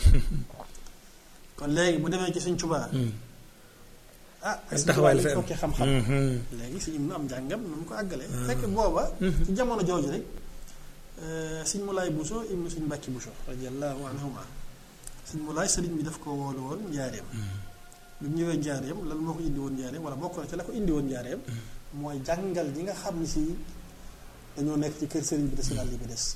kon léegi bu demee ci Sëñ Tuubaa ah Ay Sëñ taxawaay Tuubaa la li fi am. fokki xam-xam léegi si im nu am njàngam nu mu ko àggalee fekk booba ci jamono jooju rek Sëñ Mulaay Buso ibnu Sëñ Mbàkki Buso radiyallahu anhuma Sëñ Mulaay sëriñ bi daf ko woolu woon njaareem bi mu ñëwee njaareem lan moo ko indi woon njaareem wala bokk na ci la ko indi woon njaareem mooy jàngal ñi nga xam ni si dañoo nekk ci kër sëriñ bi des daal li bi des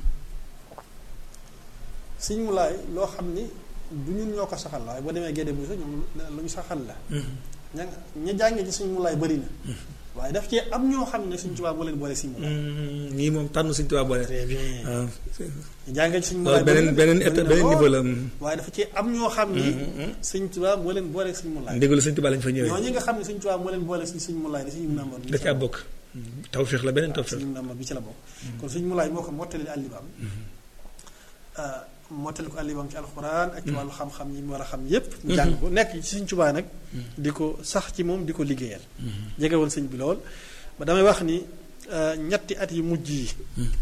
Sëñ Mulaay loo xam ni du ñun ñoo ko saxal la waaye boo demee Gédé Buso ñoom lu ñu saxal la ña ña jàngee ci Sëñ Mulaay bëri na waaye daf cee am ñoo xam ne Sëñ Tuubaa moo leen boole Sëñ Mulaay ñii moom tànn Sëñ Tuubaa boole. très bien waaw. ñu jàngee ci Sëñ Mulaay loolu beneen beneen état beneen niveau la. waaye dafa cee am ñoo xam ni Sëñ Tuubaa moo leen boole Sëñ Mulaay ndégalu Sëñ Tuubaa lañ fa ñëwee. ñooñu nga xam ne Sëñ Tuubaa moo leen boole si Sëñ Mulaay da Sëñ Namar da caa bokk. tawféex la beneen tawféex. Sëñ Namar bi ci la bokk kon Sëñ Mulaay moo ko mottali àllibaam mottali ko àllibaam ci alxuraan ak ci wàllu xam-xam yi mu war a xam yépp mu jàng ko nekk ci Sëñ Tuubaa nag di ko sax ci moom di ko liggéeyal jege woon sëñ bi lool ba damay wax ni ñetti at yi mujj yi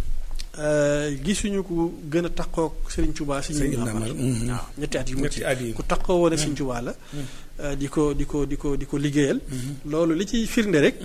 gisuñu ku gën a taqoog Sëriñ Tuubaa Sëñ Sëñ Namar Namar, mhm. waaw ñetti at yu mujj ñetti at yi. ku taqoo woon ak Sëñ Tuubaa la di ko di ko di ko di ko liggéeyal loolu li ciy firnde rek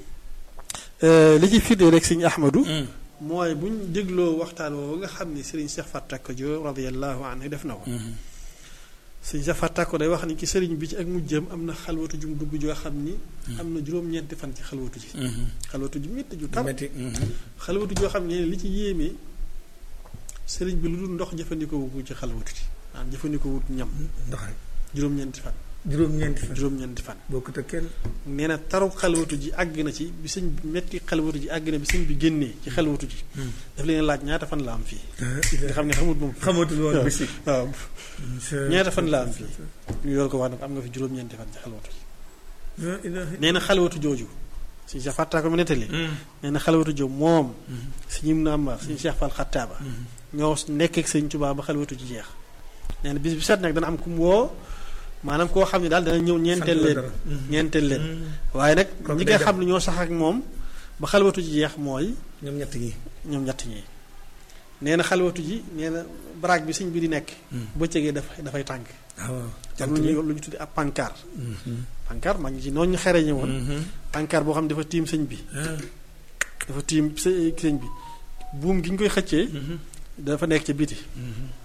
li ciy firnde rek Sëñ Ahmadu mooy bu ñu dégloo waxtaan woowu nga xam ni Serigne Cheikh Fatak Diop radiyallahu anhu def na ko. Serigne Cheikh Fatak day wax ni ci Serigne bi ci ak mujjam am na xalwatu jum dugg joo xam ni. am na juróom-ñeenti fan ci xalwatu ji. xalwatu ju métti ju tar metti xalwatu joo xam ne li ci yéeme Serigne bi lu dul ndox jëfandikoo wu ko ci xalwatu ji maanaam jëfandikoo wut ñam ndox rek juróom-ñeenti fan. juróom-ñeenti fan juróom-ñeenti fan. bokkut ak kenn nee na taru xalwatu ji àgg na ci bi sëñ bi metti xalwatu ji àgg na bi sëñ bi génnee ci xalwatu ji. daf leen laaj ñaata fan la am fii. nga xam ne xamut moom. xamatul woon bisi waaw ñaata fan la am fii. ñu door ko wax nag am nga fi juróom-ñeenti fan ci xalwatu ji. nee na xalwatu jooju. suñu Cheikh Fatta ko mu nettali. nee na xalwatu jooju moom. suñu Ibnu Amar suñu Cheikh Fall Xattaaba. ñoo nekk ak sëñ Tuubaa ba xalwatu ji jeex. nee na bis bi set nag dana am ku mu woo maanaam koo xam ne daal dana ñëw ñeenteel leen ñeenteel leen waaye nag Kooku ñi day nga dem. xam ne ñoo sax ak moom ba xalwatu ji jeex mooy ñoom ñett ñi ñoom ñett ñi nee na xalwatu ji nee na baraag bi sëñ bi di nekk bëccëgee dafay dafay tàng waaw am lu ñu lu ñu tuddi ab pancart pancart maa ngi ci noonu ñu xereñe woon pancart boo xam ne dafa tiim sëñ bi dafa tiim së- sëñ bi buum gi ñu koy xëccee dafa nekk ca biti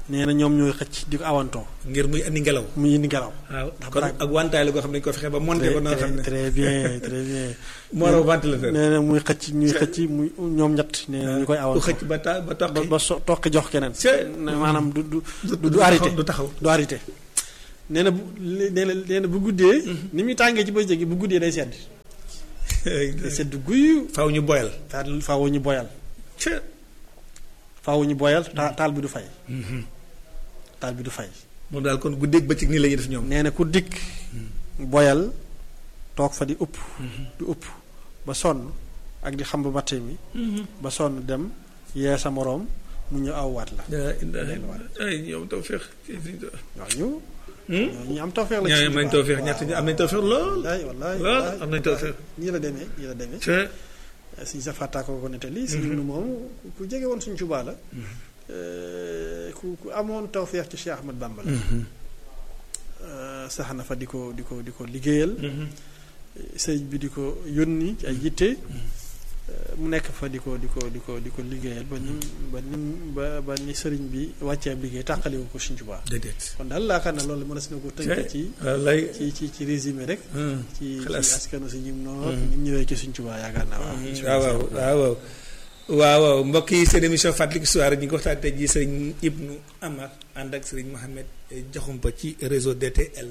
nee na ñoom ñooy xëcc di ko awantoo ngir muy andi ngelaw muy indi ngelaw waaw Ndax kon baraag- ak wantaay la goo xam ne dañ ko fexe ba monté ko noo xam ne très bien très bien moo raw ventilateur nee na muy xëcc ñuy xëcc muy ñoom ñett nee na ñu koy ku awantoo xëcc ba ta ba ba toqi ba so toqi jox keneen C'est- ne maanaam du du du du du arrêté taxaw- du taxaw du arrêté nee na bu nee na nee na bu guddee ni muy tàngee ci bëccëg gi bu guddee day sedd day sedd guyu faw ñu boyal taal faaw ñu boyal ca faaw ñu boyal ta- taal bi du fay taal bi du fay moom daal kon guddeeg bëccëg nii la ñuy def ñoom nee na ku dikk boyal toog fa di upp di upp ba sonn ak di xam ba matte mi ba sonn dem yee sa moroom mu ñëw awwaat la daa indaale ay ñoom tawfeex waaw ñu ñu am tawfeex la ñoo am nañ tawfeex ñett ñi am nañ tawfeex lool wallaay wallaay lool wallaay, am nañ wallaay. tawfeex nii la demee nii la demee ca si sa fàttaa ko ko nettali si ibnu moom ku jege woon suñ Tuubaa la ku ku amoon tawfeex ci Cheikh Ahmad Bamba la sax na fa di ko di ko di ko liggéeyal sëriñ bi di ko yónni ci ay yitte mu nekk fa di ko di ko di ko di ko liggéeyal ba nim ba nim ba ba ni sëriñ bi wàccee ab liggéey tàqaliwu ko suñ Tuubaa déedéet kon daal laakaar na loolu mën a si na ko tënk ci wallaay ci ci ci résumé rek ci ci xalaas askanu si ñim noonu ni mu ñëwee ci suñ Tuubaa yaakaar naa waaw waaw waaw waaw waaw waaw waaw mbokk yi seen émission fàttaliku histoire ñu ngi ko waxtaan tey jii sëriñ Ibnu Amar ànd ak sëriñ Mohamed Diakhoumpa ci réseau DTL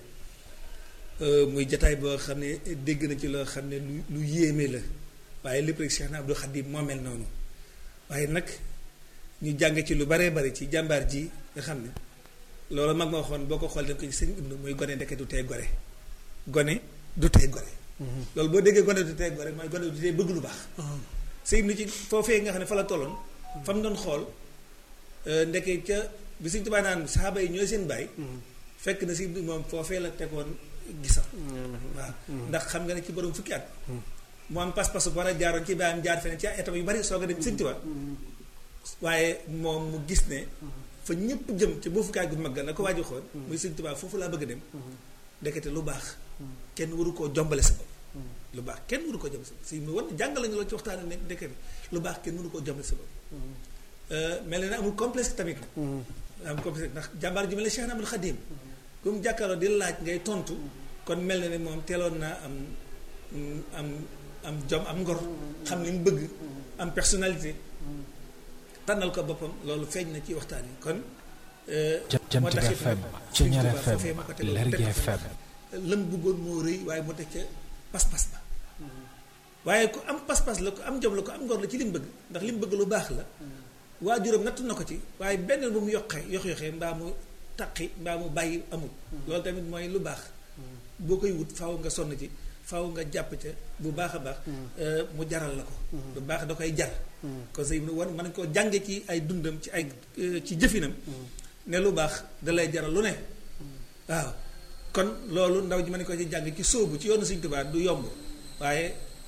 muy jataay boo xam ne dégg na ci loo xam ne lu lu yéeme la waaye lépp rek Cheikh na Abdou Khadim moo mel noonu waaye nag ñu jàng ci lu baree bari ci jàmbaar ji nga xam ne loolu mag ma waxoon boo ko xool dañ ko ci sëriñ Ibnu muy gone ndeke du tey gore gone du tey gore loolu boo déggee gone du tey gore mooy gone du tey bëgg lu baax sëy nu ci foofee nga xam ne fa la tolloon fa mu doon xool ndeke ca bi Sëñ Tuubaa naan saxaaba yi ñooy seen baay fekk na si moom foofee la tegoon gisam waaw ndax xam nga ne ci borom fukki at mu am pas-pas bu war a jaaroon ci baayam jaar feneen ci ay étape yu bari soog a dem Sëñ Tuubaa waaye moom mu gis ne fa ñëpp jëm ci boo fukkaay gu mag la ko waaju xool muy Sëñ Tuubaa foofu laa bëgg a dem ndekete lu baax kenn waru koo jombale sa bopp lu baax kenn mënu ko jëm si mu war jàngal lañu loolu ci waxtaan ne ndeke lu baax kenn mënu koo jëmale sa bopp mel na ne amul complexe tamit nag amul complexe ndax jàmbaar ju mel ne Cheikh Ahmadou Khadim bu mu jàkkaarloo di laaj ngay tontu kon mel na ne moom teeloon naa am am am jom am ngor xam li mu bëgg am personnalité tànnal ko boppam loolu feeñ na ci waxtaan yi kon Jant bi FM Ceñeer FM Lergui FM lëm bëggoon moo rëy waaye moo teg ca pas-pas ba waaye ku am pas-pas la ku am jom la ku am ngor la ci li mu bëgg ndax li mu bëgg lu baax la waajuram nattu na ko ci waaye benn bu mu yokkee yox yoxee mbaa mu taqi mbaa mu bàyyi amul loolu tamit mooy lu baax boo koy wut faaw nga sonn ci faaw nga jàpp ca bu baax a baax mu jaral la ko lu baax da koy jar kon say war mën nañ koo jànge ci ay dundam ci ay ci jëfinam ne lu baax da lay jaral lu ne waaw kon loolu ndaw ji ma ne ko ci jàng ci sóobu ci yoonu Sëñ Tuubaa du yomb waaye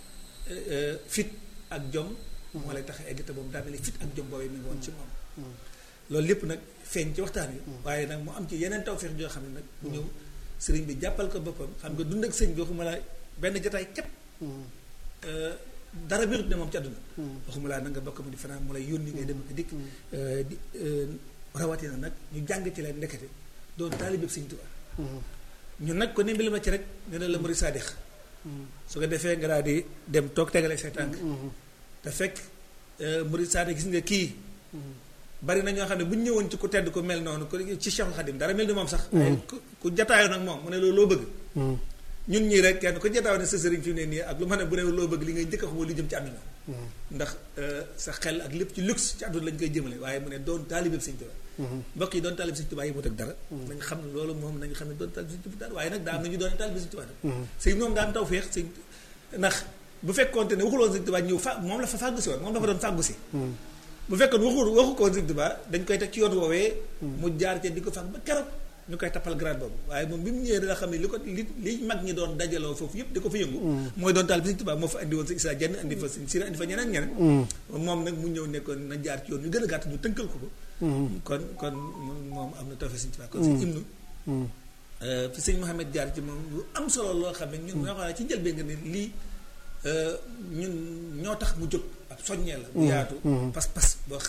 fit ak jom moo lay tax egg te boobu daa mel ni fit ak jom boobee mi ngi woon ci moom loolu lépp nag feeñ ci waxtaan wi waaye nag mu am ci yeneen tawfeex joo xam ne nag mu ñëw sëriñ bi jàppal ko boppam xam nga dund ak sëñ bi waxuma la benn jotaay képp dara birut ne moom ci àdduna waxuma laa na nga bokk mu di fanaan mu lay yónni ngay dem ak dikk di rawatina nag ñu jàng ci leen ndekete doon taalibe Sëñ Tuubaa ñun nag ko ne mbili ma ci rek ne na la murid saadix su ko defee nga daal di dem toog tegale say tànk te fekk murid saadix gis nga kii bari na ñoo xam ne bu ñu ñëwoon ci ku tedd ku mel noonu ku ci Cheikhul Khadim dara mel ni moom sax ku ku jataayoo nag moom mu ne loolu loo bëgg ñun ñii rek kenn ku jataayoo ne sa sëriñ fi mu ne nii ak lu ma ne bu ne loo bëgg li ngay njëkk a xam li jëm ci àdduna ndax sa xel ak lépp ci luxe ci àdduna lañ koy jëmale waaye mu ne doon taalibe Sëñ Tuubaa mbokk yi doon taalibe Sëñ Tuubaa yi mut ak dara nañ xam ne loolu moom nañ xam ne doon taalibe Sëñ Tuubaa dara waaye nag daa am na ñu doon taalibe Sëñ Tuubaa sëñ moom daa am taw feex sëñ ndax bu fekkoonte ne waxuloon Sëñ Tuubaa ñëw fa moom la fa fàggu si woon moom dafa doon fàggu si bu fekkoon waxu waxu ko woon Sëñ Tuubaa dañ koy teg ci yoon woowee mu jaar ca di ko fàgg ba keroog ñu koy tappal grade boobu waaye moom bi mu ñëwee danga xam ne li ko li li mag ñi doon dajaloo foofu yëpp di ko fa yëngu mooy doon taal bi Sëñ Tuubaa moo fa indi woon Sëñ Isaa Jenn indi fa Sëñ Sira indi fa ñeneen ñeneen moom nag mu ñëw nekkoon na jaar ci yoon ñu gën a gàtt ñu tënkal ko ko kon kon moom am na tawfeex Sëñ Tuubaa kon Sëñ Ibnu fi Sëñ Mohamed jaar ci moom lu am solo loo xam ne ñun ñoo xam ne ci njëlbeen nga ne lii ñun ñoo tax mu jóg ab soññee la bu yaatu pas-pas boo xam ne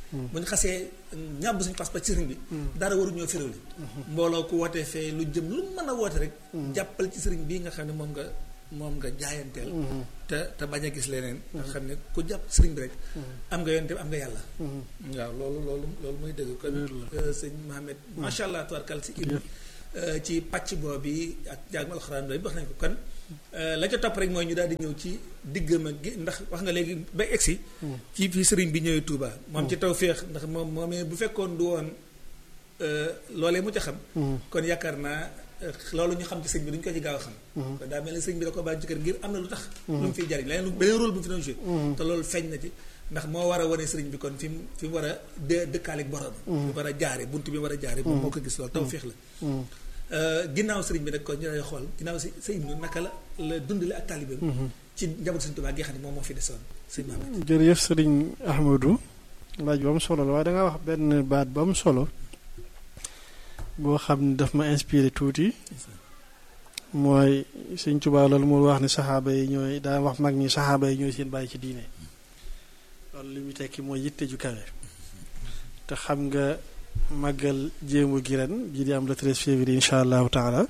bu ñu xasee ñàbb suñu pas-pas ci sëriñ bi dara waru ñoo féréwli mbooloo ku wootee fee lu jëm lu mën a woote rek jàppal ci sëriñ bii nga xam ne moom nga moom nga jaayanteel te te bañ a gis leneen nga xam ne ku jàpp ci sëriñ bi rek am nga yonte am nga yàlla waaw loolu loolu loolu muy dëgg kon sëñ Mohamed macha allah tubarkal si im ci pàcc boobu ak jàngum alxuraan bi wax nañ ko kon la ca topp rek mooy ñu daal di ñëw ci diggam ak gi ndax wax nga léegi ba egsi ci fii sëriñ bi ñëwee Touba moom ci taw féex ndax moom moomee bu fekkoon du woon loolee mu ca xam kon yaakaar naa loolu ñu xam ci sëñ bi duñu ko ci gaaw a xam kon daa mel ni sëñ bi da ko bàyyi ci kër ngir am na lu tax lu mu fiy jariñ leneen lu beneen rôle bu mu fi doon joué te loolu feeñ na ci ndax moo war a wane sëriñ bi kon fi mu fi mu war a dë dëkkaaleeg borom fi mu war a jaare bunt bi mu war a jaare moom moo ko gis loolu taw féex la ginnaaw sëriñ bi nag kon ñu lay xool ginnaaw si sëriñ bi naka la la dundale ak taalibeem ci njaboot sëriñ Tuubaa gi xam ne moom moo fi desoon sëriñ Mamadou jërëjëf sëriñ Ahmadou laaj ba mu solo la waaye da nga wax benn baat ba mu solo boo xam ne daf ma inspiré tuuti mooy sëriñ Tuubaa loolu mu wax ne saxaaba yi ñooy daa wax mag ñi saxaaba yi ñooy seen bàyyi ci diine loolu li muy tekki mooy yitte ju kawe te xam nga màggal jéemu gi ren ji di am le 13 février incha allahu taala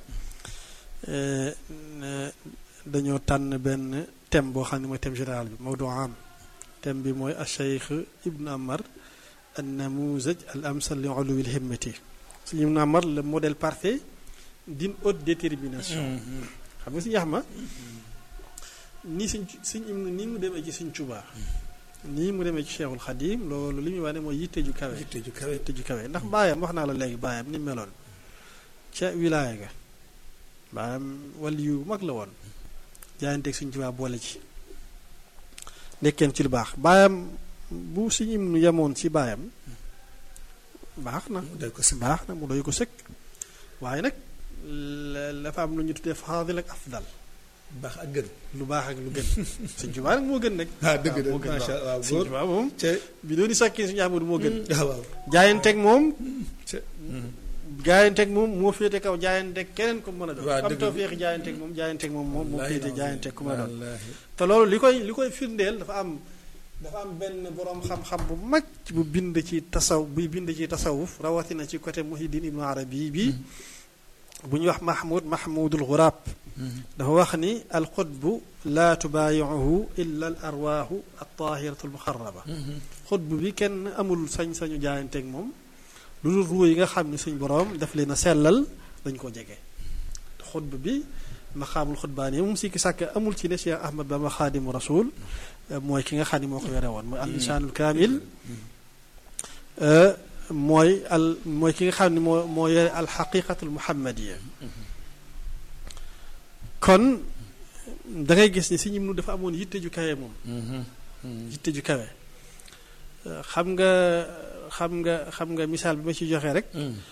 dañoo tànn benn thème boo xam ne mooy thème général bi mawdu am thème bi mooy acheikh ibnu amar an namuzaj al amsal li uluwi l himmati suñu ibnu amar le modèle parfait d'une haute détermination xam nga si yax ma nii suñ suñ ibnu nii mu demee ci suñ Tuubaa nii mu demee ci Cheikhul Xadim loolu li muy wax ne mooy yitte ju kawe yitte ju kawe yitte ju kawe ndax baayam wax naa la léegi baayam ni meloon ca wilaaya ga baayam wàll yu mag la woon jaayanteeg suñ ci waa boole ci nekkeen ci lu baax baayam bu suñu im nu yemoon ci baayam baax na baax na mu doy ko sëkk waaye nag dafa am lu ñu tuddee faadil ak afdal baax ak gën lu baax ak lu gën sëñ Tuubaa nag moo gën nag ah dëgg moo dëgg gën macha allah waaw sëñ Tuubaa moom ca bi doon di sàkkee suñu Ahmadu moo gën waaw waaw jaayanteeg moom ca jaayanteeg moom moo féete kaw jaayanteeg keneen ku mën a doon waaw am dëgg taw féexi jaayanteeg moom jaayanteeg moom moom moo féete jaayanteeg ku mën a doon wallaahi te loolu li koy li koy firndeel dafa am dafa am benn boroom xam-xam bu mag bu bind ci tasaw buy bind ci tasawuf rawatina ci côté Muhiddin Ibnu Arabi bi bu ñuy wax Mahmoud Mahmoudul Ghurab dafa wax ni alxutbu laa tubaayiuhu illa al arwaahu altahiratu almuxaraba xutbu bi kenn amul sañ-sañu jaayanteeg moom lu dul ruu yi nga xam ne suñ boroom daf leen a sellal dañ ko jege xutbu bi maqaamul xutbaan yi moom si ki sàkk amul ci ne Cheikh Ahmad Bamba xaadimu rasul mooy ki nga xam ne moo ko yore woon mooy al insaanul kaamil mooy al mooy ki nga xam ne moo moo yore al xaqiqatul muhammadiya kon da ngay gis ni si ñim nu dafa amoon yitte ju kawe moom yitte ju kawe xam nga xam nga xam nga misaal bi ma ci joxe rek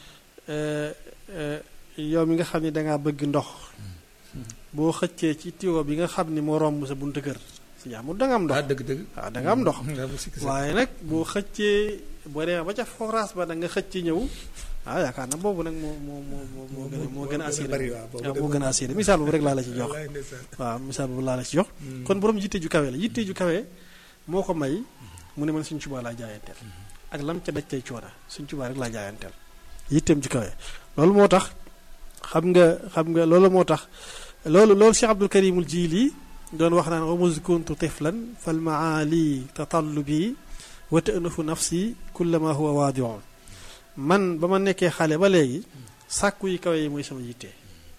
yow mi nga xam ne dangaa bëgg ndox boo xëccee ci tiwo bi nga xam ni moo romb sa buntu kër si jaamul da nga am ndox ah dëgg dëgg waaw da nga am ndox waaw bu sikki sa waaye nag boo xëccee boo demee ba ca forage ba da nga xëcc ñëw ah yaakaar na boobu nag moo moo moo moo moo gën a moo gën a assuré bari waaw boobu waaw moo gën a assuré misaal boobu rek laa la ci jox wallaay ndeysaan waaw misaal boobu laa la ci jox kon borom yitte ju kawe la yitte ju kawe moo ko may mu ne man suñ Tuubaa laa jaayanteel ak lam ca daj tey coona suñ Tuubaa rek laa jaayanteel yitteem ju kawe loolu moo tax xam nga xam nga loolu moo tax loolu loolu Cheikh Abdul Karimul Jiili doon wax naan wa muz kuntu tiflan fal maali tatallubi wa ta'nafu nafsi kullama huwa waadiun man ba ma nekkee xale ba léegi sàkku yi kawe yi mooy sama yitte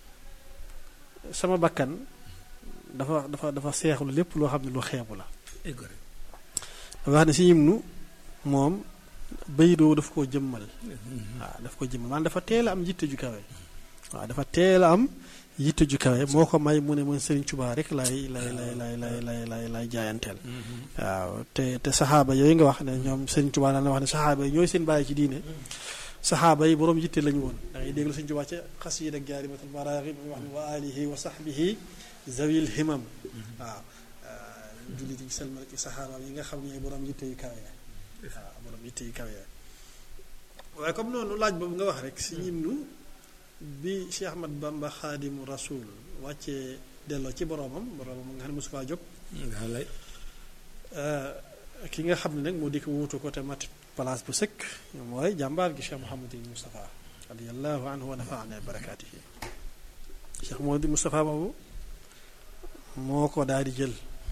sama bakkan dafa dafa dafa seexlu lépp loo xam ne lu xeebu la ay gore dafa wax ne si yim nu moom baydoo daf koo jëmmal waaw daf ko jëmmal maanaam dafa teel a am yitte ju kawe waaw dafa teel a am yitte ju kawe moo ko may mu ne man Sëriñ Tuubaa rek lay lay lay lay lay lay lay lay jaayanteel waaw te te saxaaba yooyu nga wax ne ñoom Sëriñ Tuubaa daan na wax ne saxaaba yi ñooy seen bàyyi ci diine saxaaba yi boroom yitte lañu woon da ngay déglu Sëriñ Tuubaa ca xasiid ak jaarimatul maraaxib muy wax ne wa alihi wa sahbihi zawil himam waaw jullit yi selmal ci saxaaba yi nga xam ne boroom yitte yu kawe waaw boroom yitte yu kawe waaye comme noonu laaj boobu nga wax rek si ñim nu bi Cheikh Ahmad Bamba xaadimu rasul wàccee delloo ci boroomam boroomam nga xam ne mosu faa jóg wallaay ki nga xam ne nag moo di ko wuutu ko te mat place bu sëkk mooy jàmbaar gi Cheikh Mouhamadul Moustapha radiyallahu anhu wa nafaana barakaatihi Cheikh Mouhamadul Moustapha boobu moo ko daal di jël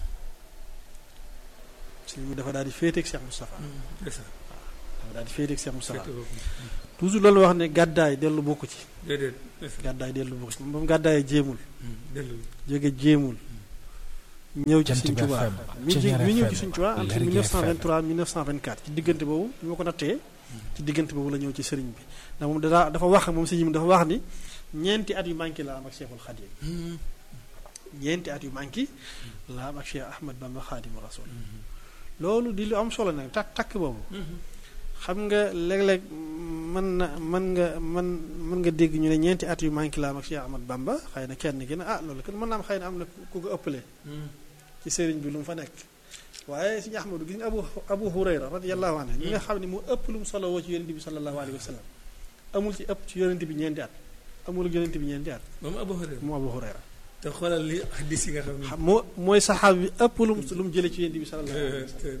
sëñ bi dafa daal di féeteeg Cheikh Moustapha dafa daal di féeteeg Cheikh Moustapha toujours loolu wax ne gàddaay dellu bokku ci déedéet gàddaay dellu bokku ci moom ba mu gàddaayee jéemul dellu jóge jéemul ñëw ci Jant Sëñ bi Tuubaa FM, mi ji Ceñeer mi ñëw FM, ci Sëñ Tuubaa entre Lergui 1923 1924 ci diggante boobu bi ma ko nattee ci diggante boobu la ñëw ci sëriñ bi ndax moom dafa dafa wax moom sëñ bi dafa wax ni ñeenti at yu manqué la am ak Cheikhul Khadim ñeenti at yu manqué la am ak Cheikh Ahmad Bamba Khadimu Rasul loolu di lu am solo nag takk takk boobu xam nga léeg-léeg mën na mën nga mën mën nga dégg ñu ne ñeenti at yu manqué la am ak Cheikh Ahmad Bamba xëy na kenn gi ne ah loolu kat mën naa am xëy na am na ku ko ëppalee ci sëriñ bi lu mu fa nekk waaye suñu Ahmadu gis nga Abu Abu Hurayra radiyallahu anhu ñi nga xam ne mu ëpp lu mu solo woo ci yonente bi sallallahu alayhi wa sallam amul ci ëpp ci yonente bi ñeenti at amul yonente bi ñeenti at moom Abu Hurayra mu Abu Hurayra te xoolal li hadis yi nga xam ne xam moo mooy saxaab bi ëpp lu mu lu mu jëlee ci yonente bi sallallahu alayhi wa sallam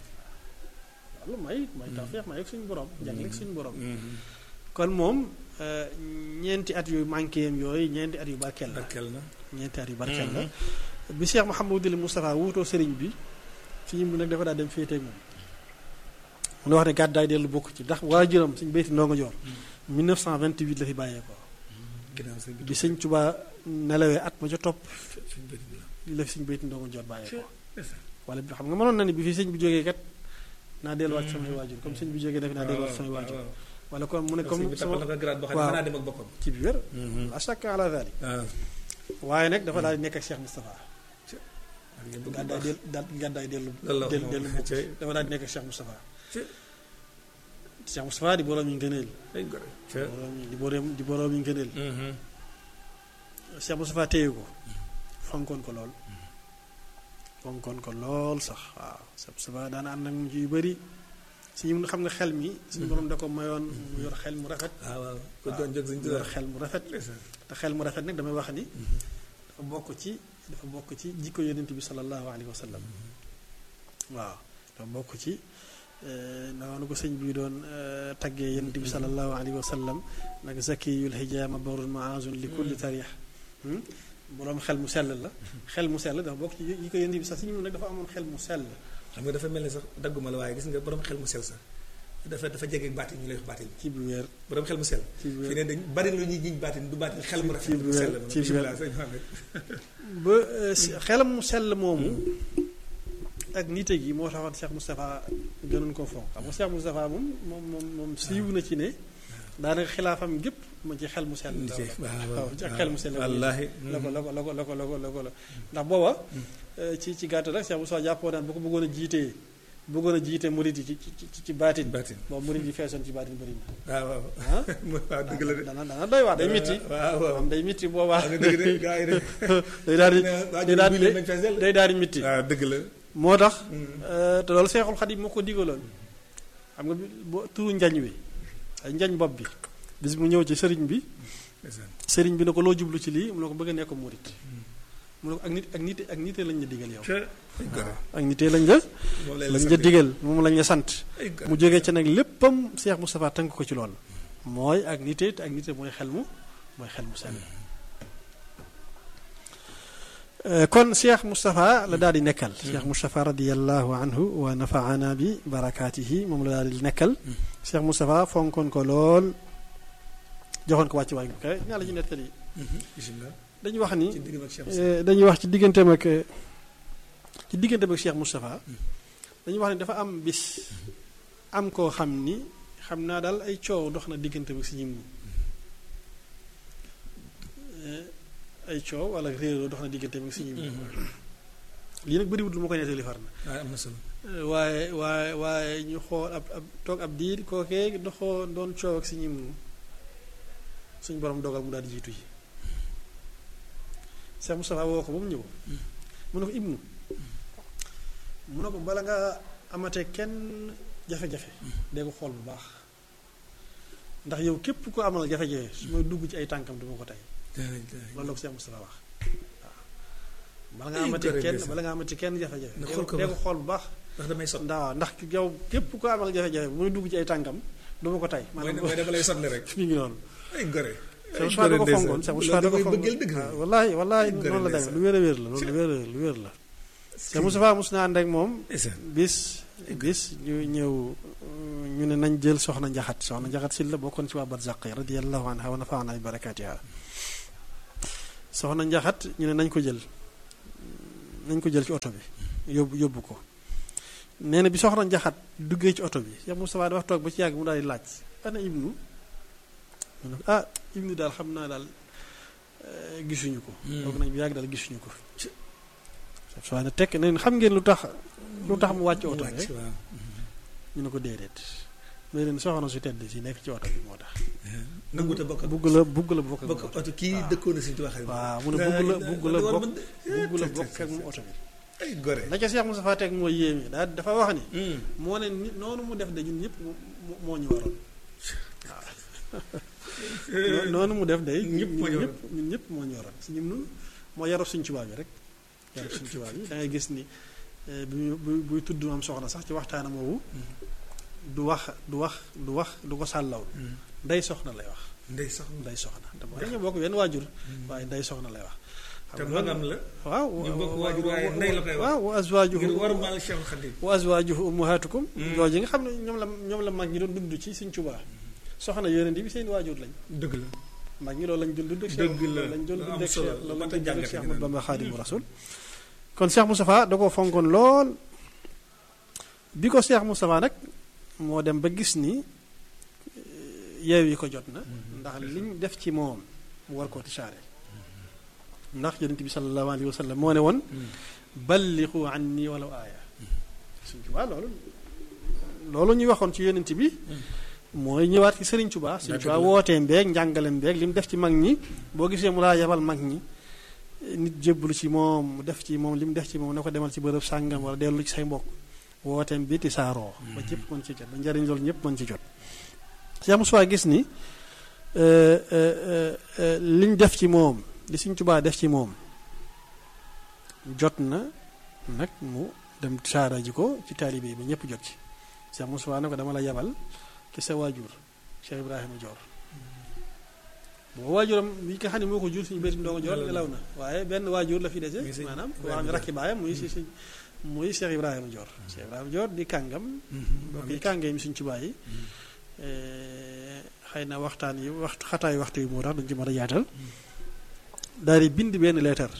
loolu may may tawfeex may ak suñu borom jagleeg suñu borom kon moom ñeenti at yu manqué yam yooyu ñeenti at yu barkeel la barkeel na ñeenti at yu barkeel la bi Cheikh Mouhamadul Moustapha wuutoo sëriñ bi fi mu nag dafa daa dem féeteeg moom mun wax ne gàddaay dellu bokk ci ndax waajuram suñ béyti ndongo joor 1928 la fi bàyyeekoo ginnaaw sëñ bi bi sëñ Tuubaa nelawee at ma ca topp suñ bëri bi la la fi suñ béyti ndongo joor bàyyeekoo ndeysaan. wala bi xam nga mënoon na ni bi fi sëñ bi jógee kat naa delluwaat ci samay waajur comme sëñ bi jógee def naa delluwaat ci samay waajur waaw wala comme mu ne comme comme bi tappal na sama ko grade boo xam ne waaw. mën naa dem ak boppam ci bi wér la chaque à la vallée waaw waaye nag dafa daal di nekk ak Cheikh Moustapha ak yéen bëgg gàddaay baax. dellu daal gàddaay dellu loolu la wax dellu moom. dellu bokk Cey. dafa daal di nekk ak Cheikh Moustapha Cey. Cheikh Moustapha di boroom yi ngëneel ay gore ca boroom yi di boroom di boroom yi ngëneel Mhm. Cheikh Moustapha téye ko fonkoon ko lool fonkoon ko lool sax waaw Cheikh Moustapha daana ànd ak mu ci yu bëri si ñu xam nga xel mi suñu borom da ko mayoon mu yor xel mu rafet waaw waaw ko doon jóg suñ mu yor xel mu rafet ndeysaan. te xel mu rafet nag damay wax ni dafa bokk ci dafa bokk ci jikko yonent bi sallallahu alayhi wa sallam waaw dafa bokk ci noonu ko sëñ bi doon eh, taggee yonent bi sallallahu alayhi wa sallam nag zakiyul hijaama barun maazun li kulli tarix hmm? boroom xel mu sell la xel mu sell dafa bokk ci yi ko yonent bi sax suñu nag dafa amoon xel mu sell xam nga dafa mel ni sax dagguma la waaye gis nga borom xel mu sel sax dafa dafa jege baatin ñu lay wax baatin ci bu wér borom xel mu sel ci bu fi wér ne dañ bari lu ñuy jiñ baatin du baatin xel mu rafet ci mu sell ci biir- bismillah sëñ Mohamed ba eh, si- xelam mu sell moomu ak nite gi moo taxoon Cheikh Moustapha gënoon ko fonk xam nga Cheikh Moustapha moom moom moom moom siiw na ci ne daanaka xilaafam gépp mu ci xel mu sell la waaw ci ak xel mu sell la wallaahi la ko la ko la ko la ko la ko la ko la ndax booba eh, ci ci gàttal rek Cheikh Moustapha jàppoo daan bu ko bëggoon a jiitee bëggoon a jiite murid yi ci ci ci ci baatin baatin boobu murid yi feesoon ci baatin bëri na waaw waaw ah waaw dëgg la de dana dana doy wax day mitti waaw waaw am day mitti boobaa waaw dëgg de gaa yi de day daal di waa day daal di nañ fees del day daal di mitti waaw dëgg la moo tax euh, te loolu seexul xadim moo ko digaloon xam nga bi boo turu njañ wi ay njañ bopp bi bis mu ñëw ci sëriñ bi ndeysaan sëriñ bi ne ko loo jublu ci lii mu ne ko bëgg a nekk murit mu ne ko ak nit ak nit ak nite lañ la digal yow ca ay gore ak nite lañ la moom lay lañ la la digal moom lañ la sant ay gore mu jógee ci nag léppam Cheikh Moustapha tënk ko ci loolu mooy ak nite te ak nite mooy xel mu mooy xel mu sell Euh, kon Cheikh Moustapha la daal di nekkal Cheikh Moustapha radiallahu anhu wa nafaana bi barakaatihi moom la daal di nekkal Cheikh Moustapha fonkoon ko lool joxoon ko wàcc waay bu kay ñaa la ci nettali bismillah dañuy wax ni ci digg ak Cheikh eh, dañuy wax ci digganteem ak eh, ci digganteem ak Cheikh Moustapha dañuy wax ni dafa am bis am koo xam ni xam naa daal ay coow dox na digganteem ak si ñim ay coow wala réeroo dox na digganteem ak si ñim lii nag bëriwut lu ma koy nettali far na waaw am na solo waaye waaye waaye ñu xool ab ab toog ab diir kookee doxoo doon coow ak si ñim suñ borom dogal mu daal di jiitu yi Cheikh Moustapha woo ko ba mu ñëw mu ne ko ibnu mu ne ko bala nga amatee kenn jafe-jafe dee ko xool bu baax ndax yow képp ko amal jafe-jafe su may dugg ci ay tànkam du ma ko tey loolu la ko Cheikh Moustapha wax waaw bala nga Ay, amatee gore kenn ndeysaan. bala nga amatee kenn jafe-jafe Na dee xool ko ko dee ba- ko xool bu baax ndax damay sot ndax ndax yow képp ko amal jafe-jafe bu muy dugg ci ay tànkam du ma ko tay mooy mooy dama lay sotle rek mi ngi noonu ay gore Cheikh Moussa da ko fonkoon Cheikh Moussa da ko fonkoon bëggeel dëgg waaw wallaay wallaay Ay, gore noonu la ndeysaan. demee lu wér a wér la loolu lu wér a lu wér la Cheikh Moussa mos naa ànd ak moom ndeysaan bis bis ñu ñëw ñu ne nañ jël soxna njaxat soxna njaxat si la bokkoon ci waa barzaq yi radiyallahu anha wa nafaana bi barakaatiha soxna njaxat ñu ne nañ ko jël nañ ko jël ci oto bi yóbbu yóbbu ko nee na bi soxna njaxat duggee ci oto bi Cheikh Moustapha dafa toog ba ci yàgg mu daal di laaj ana ibnu mu ne ko ah ibnu daal xam naa daal eh, gisuñu ko toog nañ bi yàgg daal gisuñu ko Cheikh Moustapha ne tekk ne xam ngeen lu tax lu tax mu wàcc oto bi rek waaw ñu ne ko déedéet mais leen soxna su tedd si nekk ci oto bi moo tax nanguute bokk bugg la bugg la bokk ak bokk moom oto oto kii dëkkoon na si ci waxee waaw mu ne bugg la bugg la bokk bugg la bokk ak moom oto bi ay gore la ca Cheikh Moustapha teg mooy yéeme daal dafa wax ni Hmm. moo ne ni noonu mu def de ñun ñëpp moo moo ñu waroon waaw noonu mu def de Ñëpp moo ñu ñun ñëpp ñun ñëpp moo ñu waroon si ñun moo yaroo suñ tubaab yi rek yaroo suñ tubaab yi da ngay gis ni eh, bi muy- buy buy tudd am soxna sax ci waxtaanam woowu du wax du wax du wax du ko sàllaw Hmm. ndey soxna lay wax ndey sax ndey soxna te mooy dañoo bokk wenn waajur waaye ndey soxna lay wax te xam nga magam la waaw ñu bokk waajur waaye ndey la koy wax. waaw wa azwaajuhu ngir war maal Cheikh Khadim wa azwaajuhu ummahatukum Mm. jooju nga xam ne ñoom la ñoom la mag ñi doon dund ci Sëriñ Tuubaa soxna yonent bi seen waajur lañ dëgg la mag ñi loolu lañ doon dund ak Dëgg Cheikh la. loolu lañ doon Lu dund am ak solo Cheikh la. loolu Mat lañ a doon dund ak jàngat Cheikh ñu Ahmadu naan. Bamba Xaadimu Rasul kon Cheikh Moustapha da koo fonkoon lool bi ko Cheikh Moustapha nag moo dem ba gis ni yeew yi ko jot na ndax liñ def ci moom mu war koo tisaare ndax yonent bi sallallahu alayhi wa sallam moo ne woon balliqu anni walaw aaya Sëriñ Tuubaa loolu loolu ñuy waxoon ci yonent bi mooy ñëwaat ci Sëriñ Tuubaa Sëriñ Dëgg Tuubaa la. wootee mbeeg njàngale mbeeg li mu def ci mag ñi boo gisee mu laa yebal mag ñi nit jébbalu ci moom mu def ci moom li mu def ci moom ne ko demal ci bërëb sàngam wala dellu ci say mbokk wooteem bi ti saaroo ba ñëpp mën ci jot ba njariñ loolu ñëpp mën ci jot Cheikh Moussa gis ni euh, euh, euh, liñ def ci moom li Sëriñ Tuubaa def ci moom jot na nag mu dem saara ji ko ci taalibe yi ba ñëpp jot ci Cheikh Moussa ne ko dama la yebal ci sa waajur Cheikh Ibrahima Dior boo waajuram bi nga xam ne moo ko jur suñu bëri ndongo Dior nelaw na waaye benn waajur la fi dese Muy sëñ maanaam koo Ibrahima xam ne Dior. rakki baayam muy si si muy Cheikh Ibrahima Dior Cheikh Ibrahima Dior di kàngam bokk yi kàngam suñ ci bàyyi xëy na waxtaan yi waxtu xataay waxtu yi moo tax duñ ci mën a yaatal daal di bind benn leetar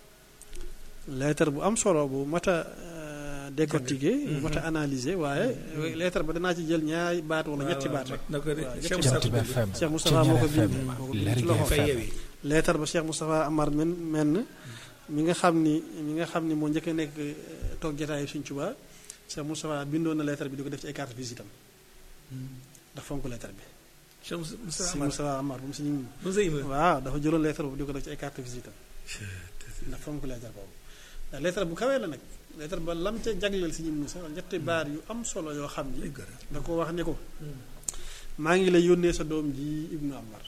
leetar bu am solo bu mat a euh, décortiquer bu mat a analyser waaye leetar ba danaa ci jël ñaari baat wala ñetti baat rek na ko de waaw, Cheikh ñetti Moussa Jant bi FM Cheikh Moustapha moo ko Thiéniere bind FM moo ko bind ci Lergui loxo fay FM yewi leetar ba Cheikh Moustapha Amar men menn mi nga xam ni mi nga xam ni moo njëkk a nekk euh, toog jotaayu Sëriñ Tuubaa Cheikh Moustapha bindoon na leetar bi di ko def ci ay carte visite am ndax fonk leetar bi Cheikh Moussa si Amar Moustapha Amar bu mu si ñu Moussa Ima waaw dafa jëloon leetar boobu di ko def ci ay carte visite am ndax fonk leetar boobu ndax leetar bu kawee la nag leetar ba lam ca jagleel si ñim ni sax ñetti baar yu am solo yoo xam ay ni gore da ko wax ne ko maa ngi lay yónnee sa doom ji ibnu Amar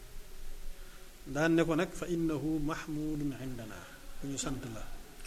daan ne ko nag fa innahu mahmudun indana ku ñu sant la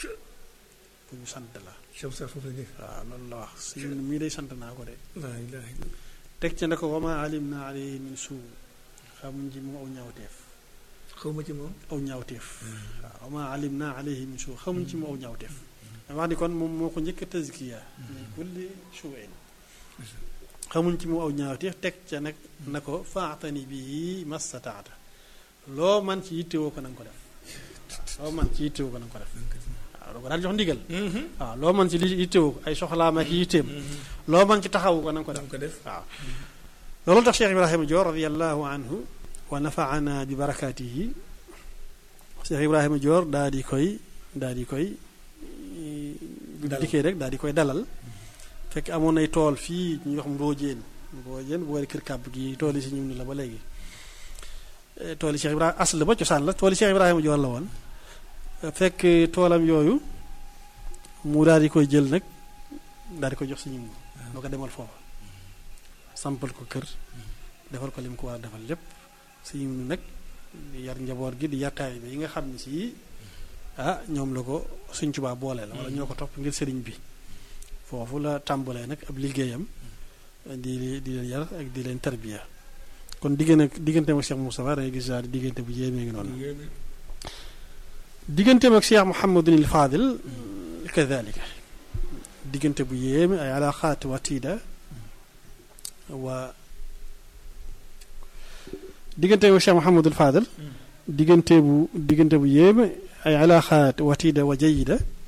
ku ñu sant la Cheikh Moussa foofu la nekk waaw loolu la wax si ñun mii day sant naa ko de la ilaha illallah teg ca ne ko wama alim na alayhi min suu xamuñ ci moom aw ñaawteef xaw ma ci moom aw ñaawteef waaw wama alim na alayhi min suu xamuñ ci moom aw ñaawteef wax ni kon moom moo ko njëkk a tazkiya min kulli suuin xamuñ ci moom aw ñaawteef teg ca nag na ko faatani bii mastataata loo man ci yittewoo ko na nga ko def loo man ci yittewoo ko na nga ko def waaw doo ko daal jox ndigal waaw loo man ci li yittewoo ko ay soxlaam ak yitteem loo man ci taxawu ko na nga ko def dam ko def waaw loolu tax Cheikh Ibrahima Dior radiallahu anhu wa nafaana bi barakaatihi Cheikh Ibrahima Dior daa di koy daa di koy bu Dalal. dikkee rek daa di koy dalal fekk amoon nay tool fii ñuy wax Mbóojeen Mbóojeen bu wari kër kàbb gi tool yi si ñum ni la ba léegi Eh, tool yi Cheikh Ibrahima as la ba cosaan la tool yi Cheikh Ibrahima Dior la woon Eh, fekk toolam yooyu mu daal di koy jël nag daal di koy jox si ñum doo ko demal foofa sampal ko kër defal ko li mu ko war a defal lépp si ñum nag di yar njaboot gi di yar taalibe yi nga xam ne si ah ñoom la ko Sëriñ Tuubaa boole la wala ñoo ko topp ngir sëriñ bi foofu la tàmbalee nag ab liggéeyam di di leen yar ak di leen tarbiya kon diggante digganteem ak Cheikh Moustapha da ngay gis daal diggante bu yéemee ngi noonu digganteem ak Cheikh Mouhamadul Fadil kadalika diggante bu yéeme ay alaqaat watiida wa digganteem ak Cheikh Mouhamadul Fadil diggante bu diggante bu yéeme ay alaqaat watiida wa jayida